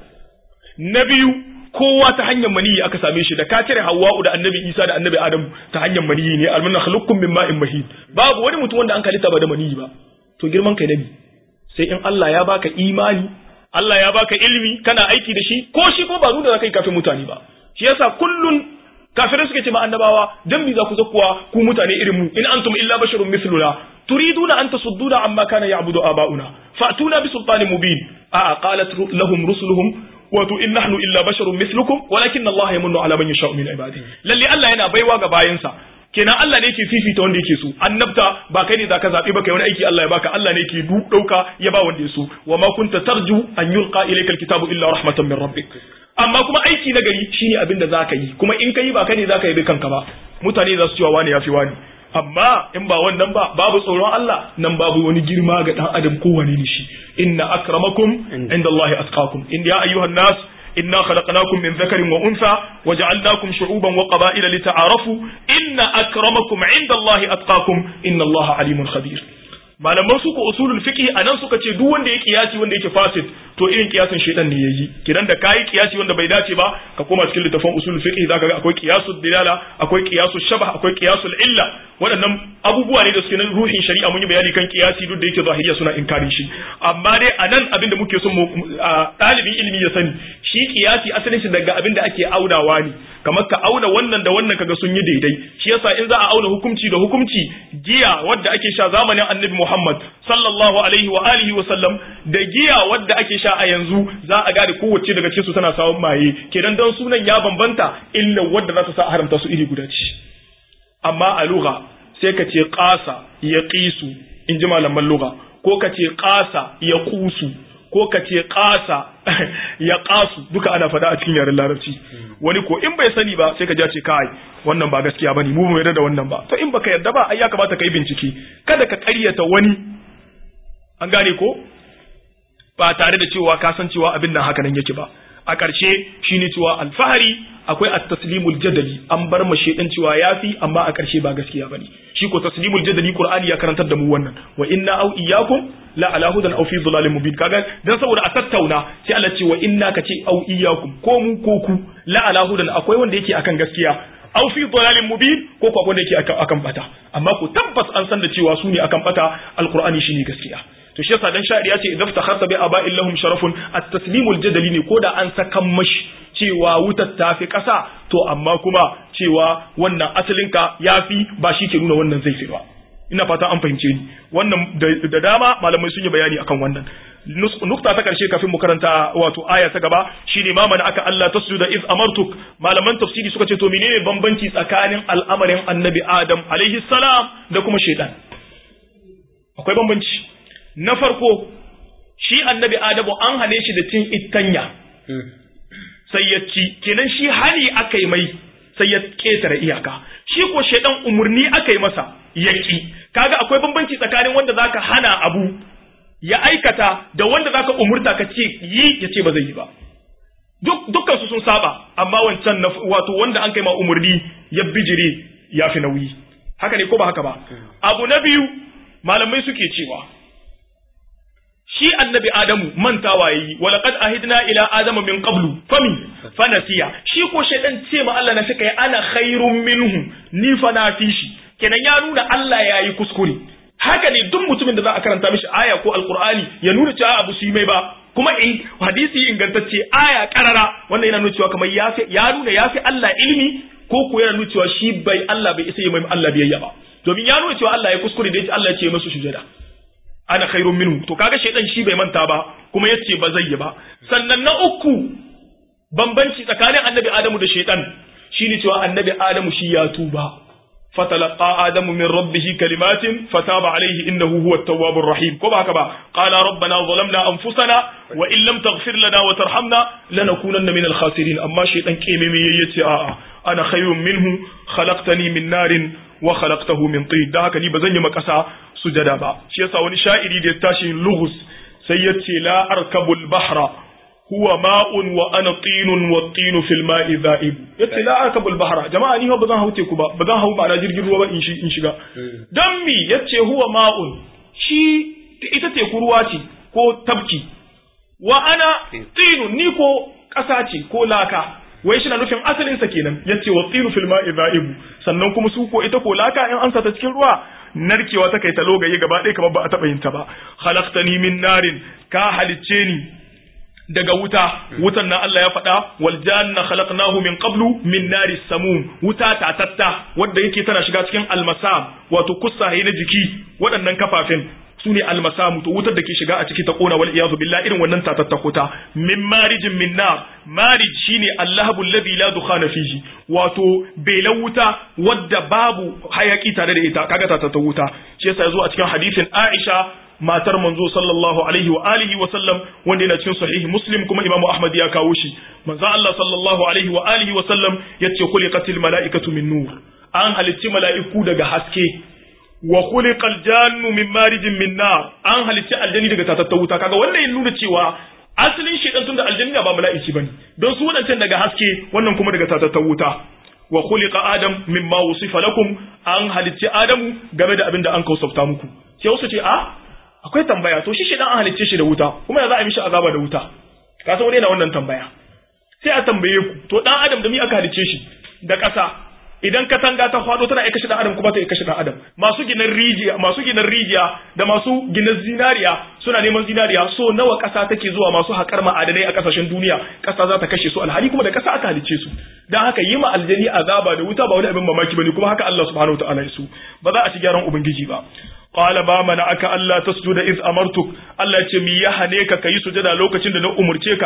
na biyu kowa ta hanyar maniyi aka same shi da ka cire hawwa'u da annabi isa da annabi adam ta hanyar maniyi ne almanna khalaqkum min ma'in mahin babu wani mutum wanda an kalita ba da maniyi ba to girman kai nabi sai in Allah ya baka imani Allah ya baka ilimi kana aiki da shi ko shi ko ba nuna kai kafin mutane ba shi yasa kullun kafirai suke ce ma annabawa dan me za ku zakuwa ku mutane irin mu in antum illa basharun mithluna turiduna an tasudduna amma kana ya'budu aba'una fa'tuna bi sultanin mubin a qalat lahum rusuluhum wato in nahnu illa basharun mithlukum walakin Allah yamunnu ala man yasha'u min ibadihi lalle Allah yana baiwa ga bayansa kenan Allah ne yake fifita wanda yake so annabta ba kai ne zaka zabi ba kai wani aiki Allah ya baka Allah ne yake dauka ya ba wanda ya so wa ma kunta tarju an yulqa ilayka alkitabu illa rahmatan min rabbik amma kuma aiki na gari shine abin da zaka yi kuma in kai ba kai ne zaka yi kanka ba mutane za su cewa wani yafi wani amma in ba wannan ba babu tsoron Allah nan babu wani girma ga dan adam kowane ne shi inna akramakum indallahi atqakum in ya ayyuhan nas إنا خلقناكم من ذكر وأنثى وجعلناكم شعوبا وقبائل لتعارفوا إن أكرمكم عند الله أتقاكم إن الله عليم خبير malaman su ko usulul fiqh anan suka ce duk wanda ya kiyasi wanda yake fasid to irin kiyasin shedan ne yayi kidan da kai kiyasi wanda bai dace ba ka koma cikin littafin usulul fiqh zaka ga akwai qiyasul dilala akwai qiyasul shabah akwai qiyasul illa waɗannan abubuwa ne da suke nan ruhin shari'a mun yi bayani kan kiyasi duk da yake zahiriya suna inkarin shi amma dai anan abin da muke son mu ɗalibin ilimi ya sani shi kiyasi asalin shi daga abin da ake aunawa ne kamar ka auna wannan da wannan kaga sun yi daidai shi yasa in za a auna hukunci da hukunci giya wadda ake sha zamanin annabi Muhammad sallallahu alaihi wa alihi wa sallam da giya wadda ake sha a yanzu za a gane kowace daga cikin su tana sawun maye kenan dan sunan ya bambanta illa wadda za ta sa haramta su iri guda ce amma a lugha sai ka ce qasa ya qisu in ji malaman lugha ko ka ce qasa ya qusu ko ka ce ƙasa ya ƙasu duka ana faɗa a cikin yaren larabci wani ko in bai sani ba sai ka ja ce kai wannan ba gaskiya bane mu bai yarda da wannan ba to in baka yarda ba ai ya kamata ka yi bincike kada ka ƙaryata wani an gane ko ba tare da cewa ka san cewa abin nan haka nan yake ba a ƙarshe shine cewa alfahari akwai at-taslimul jadali an bar ma shedan cewa yafi amma a ƙarshe ba gaskiya bane shi ko taslimul jadali qur'ani ya karantar da mu wannan wa inna aw iyyakum la ala hudan aw fi dhalalin mubin kaga dan saboda a tattauna sai Allah ce wa inna ka ce aw iyyakum ko mu ko ku la ala hudan akwai wanda yake akan gaskiya aw fi dhalalin mubin ko ko wanda yake akan bata amma ku tabbas an san da cewa su ne akan bata alqur'ani shine gaskiya to shi yasa dan sha'ir ya ce idan takharta bi aba'in lahum sharafun at-taslimul jadali ne koda an sakan mashi cewa wutar ta fi ƙasa to amma kuma cewa wannan asalinka yafi ba shi ke nuna wannan zai fi ba ina fata an fahimce ni wannan da dama malamai sun yi bayani akan wannan nukta ta karshe kafin mu karanta wato aya ta gaba shine ma mana aka Allah tasjuda iz amartuk malaman tafsiri suka ce to menene bambanci tsakanin al'amarin annabi Adam alaihi salam da kuma shaitan akwai bambanci na farko shi annabi Adamu an hane shi da cin ittanya sai ya ci kenan shi hali aka yi mai sai ya ketare iyaka shi ko shaidan umurni aka yi masa yaki kaga akwai bambanci tsakanin wanda zaka hana abu ya aikata da wanda zaka umurta ka ce yi ya ce ba zai yi ba duk dukkan su sun saba amma wancan wato wanda an kai ma umurni ya bijire ya fi nauyi haka ne ko ba haka ba abu na biyu malamai suke cewa shi annabi adamu mantawa yayi walaqad ahidna ila adama min qablu fami fanasiya shi ko shaydan ce ma Allah na shi kai ana khairun minhu ni fa na fi shi kenan ya nuna Allah yayi kuskure haka ne duk mutumin da za a karanta mishi aya ko alqur'ani ya nuna cewa abu su yi mai ba kuma in hadisi ingantacce aya karara wannan yana nuna cewa kamar ya ya nuna ya fi Allah ilimi ko ko yana nuna cewa shi bai Allah bai isa yi mai Allah biyayya ba domin ya nuna cewa Allah ya kuskure da yace Allah ya ce masu sujada ana khairun minhu to kaga shaydan shi bai manta ba kuma yace ba zai yi ba sannan na uku bambanci tsakanin annabi Adamu da shaydan shine cewa annabi Adamu shi ya tuba فتلقى آدم من ربه كلمات فتاب عليه إنه هو التواب الرحيم كما هكذا قال ربنا ظلمنا أنفسنا وإن لم تغفر لنا وترحمنا لنكونن من الخاسرين أما شيطان كيمي يتي آآ أنا خير منه خلقتني من نار وخلقته من طين ده هكذا بزني مكسا سجدا با شيسا وني شائري دي تاشي لغز سيتي لا أركب البحر huwa ma'un wa ana tinun wa tinu fil ma'i dha'ib yace la akabul bahra jama'a ni ba zan hau teku ba ba zan hau ba jirgin ruwa ba in shi in shiga dan mi yace huwa ma'un shi ita teku ruwa ce ko tabki wa ana tinun ni ko kasa ce ko laka wai shi na nufin asalin sa kenan yace wa tinu fil ma'i dha'ib sannan kuma su ko ita ko laka in an sa ta cikin ruwa narkewa ta kai ta logaye gaba ɗaya kamar ba a taɓa yin ta ba khalaqtani min narin ka halicce ni daga wuta wutan nan Allah ya faɗa wal janna khalaqnahu min qablu min nari samum wuta tatatta wanda yake tana shiga cikin almasam wato kusaye na jiki waɗannan kafafen su ne almasamu to wutar da ke shiga a ciki ta kona wal iyazu billah irin wannan tatatta kuta min marijin min nar marij shine allahabu alladhi la dukhana fihi wato belan wuta wadda babu hayaki tare da ita kaga tatatta wuta shi yasa yazo a cikin hadisin Aisha matar manzo sallallahu alaihi wa alihi wa sallam wanda yana cikin sahihi muslim kuma imamu ahmad ya kawo shi manzo Allah sallallahu alaihi wa alihi wa sallam yace khuliqatil malaikatu min nur an halicci mala'iku daga haske wa khuliqal jannu min marijin min nar an halicci aljani daga tatatta wuta kaga wannan yana nuna cewa asalin shedan tun da aljani ba mala'iki bane don su wadancan daga haske wannan kuma daga tatatta wuta wa khuliqa adam mimma wusifa lakum an halicci adamu game da abin da an kausafta muku sai wasu ce a akwai tambaya to shi shedan an halicce shi da wuta kuma ya za a mishi azaba da wuta ka san wani yana wannan tambaya sai a tambaye ku to dan adam da mi aka halicce shi da ƙasa idan katanga ta faɗo tana iya kashe dan adam kuma ta iya kashe dan adam masu ginan rijiya masu ginan rijiya da masu ginan zinariya suna neman zinariya so nawa ƙasa take zuwa masu haƙar ma'adanai a ƙasashen duniya ƙasa za ta kashe su alhali kuma da ƙasa aka halicce su dan haka yi ma aljani azaba da wuta ba wani abin mamaki bane kuma haka Allah subhanahu wataala ya su ba za a ci gyaran ubangiji ba qala ba mana aka Allah tasjuda iz amartuk Allah ce mi ya hane ka kai sujada lokacin da na umurce ka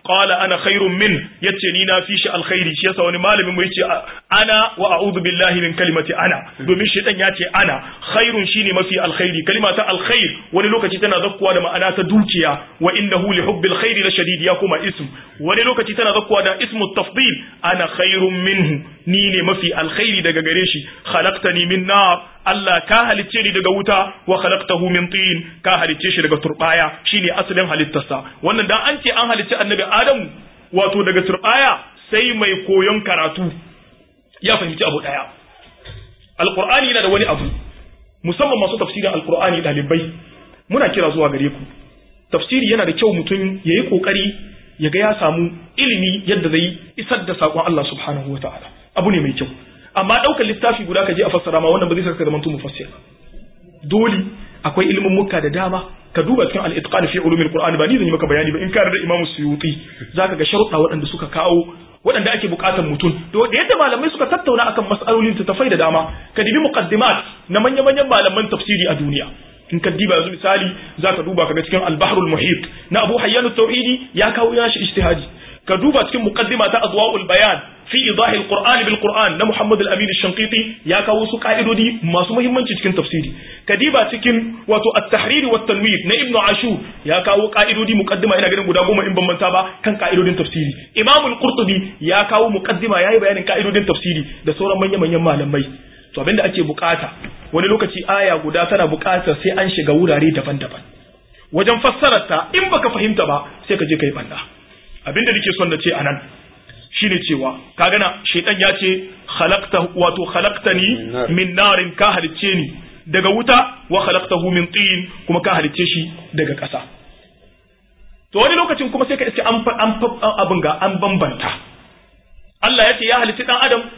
qala ana khairun min yace ni na fi shi alkhairi shi yasa wani malamin mu yace ana wa a'udhu billahi min kalimati ana domin shaytan ya ce ana khairun shine mafi alkhairi kalima ta alkhair wani lokaci tana zakkuwa da ma'ana ta dukiya wa innahu li hubbil khairi la shadid ya kuma ism wani lokaci tana zakkuwa da ismu tafdil ana khairun minhu ni ne mafi alkhairi daga gare shi khalaqtani min nar Allah ka halicce ni daga wuta wa khalaqtahu min tin ka halicce shi daga turbaya shine asalin halittarsa wannan dan an ce an halicci annabi Adamu wato daga turbaya sai mai koyon karatu ya fahimci abu daya alqur'ani yana da wani abu musamman masu tafsirin alqur'ani dalibai muna kira zuwa gare ku tafsiri yana da kyau mutum yayi kokari ya ga ya samu ilimi yadda zai isar da sakon Allah subhanahu wataala abu ne mai kyau amma ɗaukar littafi guda ka je a fassara ma wannan ba zai saka zaman tu mufassir dole akwai ilimin muka da dama ka duba cikin al-itqan fi ulumil qur'an ba ni zan yi maka bayani ba in ka da imamu suyuti zaka ga sharuɗa waɗanda suka kawo waɗanda ake buƙatar mutum da yadda malamai suka tattauna akan mas'alolin tafai da dama ka dibi muqaddimat na manya-manyan malaman tafsiri a duniya in ka diba yanzu misali zaka duba kaga cikin al-bahrul muhit na Abu Hayyan at-Tauhidi ya kawo yashi ijtihadi ka duba cikin muqaddima ta Adwa'ul Bayan fi idahi al-Qur'an bil Qur'an na Muhammad al-Amin al-Shanqiti ya kawo su ka'idodi masu muhimmanci cikin tafsiri ka diba cikin wato at-tahrir wa tanwir na Ibn Ashur ya kawo ka'idodi muqaddima ina ganin guda goma in ban manta ba kan ka'idodin tafsiri Imam al-Qurtubi ya kawo muqaddima yayi bayanin ka'idodin tafsiri da sauran manya-manyan malamai to abinda ake bukata wani lokaci aya guda tana bukatar sai an shiga wurare daban-daban wajen fassarar ta in baka fahimta ba sai ka je kai banda abinda nake son na ce anan shine cewa ka gana shaitan ya ce khalaqta wato khalaqtani min narin ka halicce ni daga wuta wa khalaqtahu min tin kuma ka halicce shi daga ƙasa to wani lokacin kuma sai ka iske an an abin ga an bambanta Allah ya ce ya halicci dan adam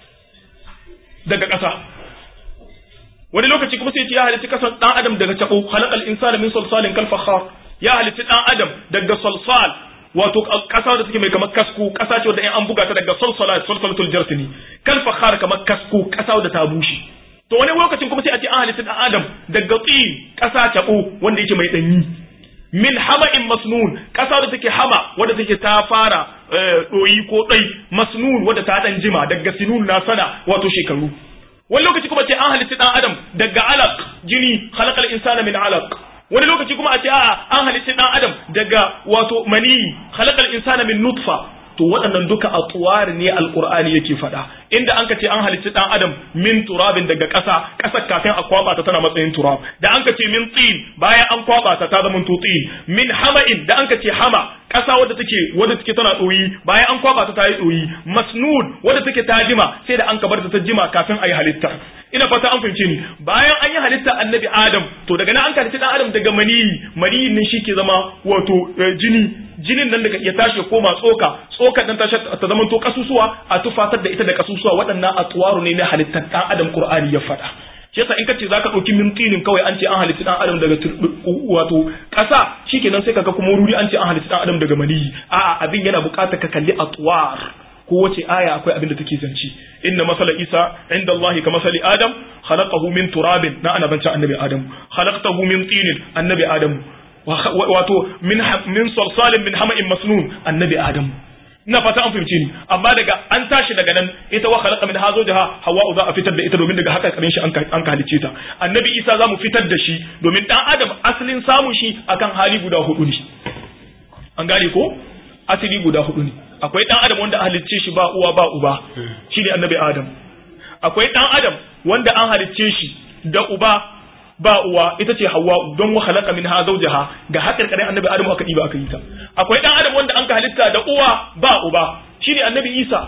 daga ƙasa wani lokaci kuma sai ce ya halicci kasan dan adam daga tabo khalaqal insana min salsalin kal fakhar ya halicci dan adam daga salsal wato kasa da take mai kamar kasku kasa ce wanda in an buga ta daga salsala salsalatul jarsini kal fakhar kamar kasku kasa da ta bushe to wani lokacin kuma sai a ce an halitta dan adam daga tsin kasa tabo wanda yake mai danyi min hama'in masnun kasa da take hama wanda take ta fara doyi ko dai masnun wanda ta dan jima daga sinun na sana wato shekaru wani lokaci kuma ce an halitta dan adam daga alaq jini khalaqal insana min alaq wani lokaci kuma a ce a'a an halitta dan adam daga wato mani khalaqal insana min nutfa to waɗannan duka atwar ne alqur'ani yake faɗa inda an ce an halitta dan adam min turabin daga ƙasa ƙasar kafin a kwaba ta tana matsayin turab da an ce min tsin bayan an kwaba ta ta zama to tsin min hama'in da an ce hama ƙasa wadda take wadda take tana ɗoyi bayan an kwaba ta ta yi ɗoyi masnud wadda take ta jima sai da an kabar ta ta jima kafin a yi halitta ina fata an fahimce ni bayan an yi halitta annabi adam to daga nan an halitta dan adam daga maniyi maniyi ne shi ke zama wato jini jinin nan daga ya tashi ya koma tsoka tsokar nan ta zama to kasusuwa a tufatar da ita da kasusuwa waɗannan atwaru ne na halittar dan adam qur'ani ya faɗa shi yasa in kace zaka dauki mintinin kawai an ce an halitta dan adam daga wato kasa shikenan sai kaga kuma ruri an ce an halitta dan adam daga maniyi a'a abin yana buƙatar ka kalli atwar kowace aya akwai abin da take zanci inna masala isa inda Allah ka masali adam khalaqahu min turabin na ana bance annabi adam khalaqtahu min tinin annabi adam wato min min salsalin min hama'in masnun annabi adam ina fata an fahimci ni amma daga an tashi daga nan ita wa khalaqa min hazojaha hawa za a fitar da ita domin daga haka karin shi an ka halice ta annabi isa za mu fitar da shi domin dan adam asalin samun shi akan hali guda hudu ne an gane ko asali guda hudu ne akwai dan adam wanda halicce shi ba uwa ba uba shine annabi adam akwai dan adam wanda an halicce shi da uba ba uwa ita ce hawa don wa khalaqa minha zawjaha ga hakar karen annabi adam aka diba aka yi ta akwai dan adam wanda an ka halitta da uwa ba uba shine annabi isa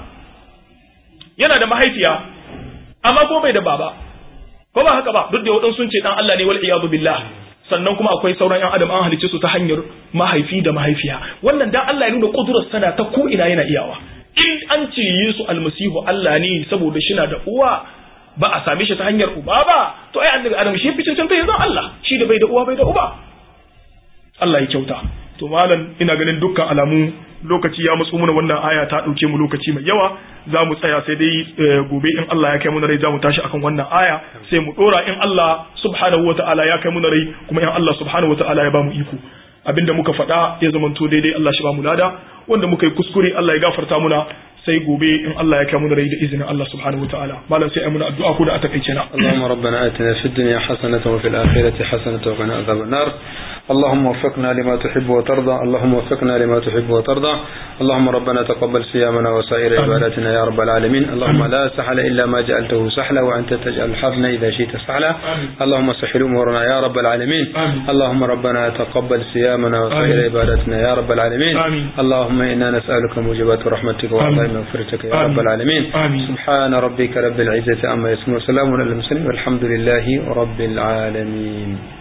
yana da mahaifiya amma ko bai da baba ko ba haka ba duk da wadansu sun ce dan Allah ne wal iyadu billah sannan kuma akwai sauran yan adam an halicce su ta hanyar mahaifi da mahaifiya wannan dan Allah ya nuna kudurar sana ta ko ina yana iyawa in an ce Yesu almasihu Allah ne saboda shi na da uwa ba a same shi ta hanyar uba ba to ai annabi adam shi fi cancanta yanzu Allah shi da bai da uwa bai da uba Allah ya kyauta to malam ina ganin dukkan alamu lokaci ya matsu muna wannan aya ta dauke mu lokaci mai yawa za mu tsaya sai dai gobe in Allah ya kai mu rai za mu tashi akan wannan aya sai mu dora in Allah subhanahu wataala ya kai mu rai kuma in Allah subhanahu wataala ya ba mu iko abinda muka faɗa ya zamanto daidai Allah shi ba mu lada wanda muka yi kuskure Allah ya gafarta muna sai gobe in Allah ya kai mu da rai da izinin Allah subhanahu wataala malam sai ai muna addu'a ko da a takaice na اللهم ربنا آتنا في الدنيا حسنة وفي الآخرة حسنة وقنا عذاب النار اللهم وفقنا لما تحب وترضى اللهم وفقنا لما تحب وترضى اللهم ربنا تقبل صيامنا وسائر عباداتنا يا رب العالمين اللهم لا سهل إلا ما جعلته سهلا وأنت تجعل الحزن إذا شئت سهلا اللهم سهل أمورنا يا رب العالمين اللهم ربنا تقبل صيامنا وسائر عباداتنا يا رب العالمين اللهم إنا نسألك موجبات رحمتك وعطاء مغفرتك يا رب العالمين سبحان ربك رب العزة عما يصفون وسلام على المرسلين والحمد لله رب العالمين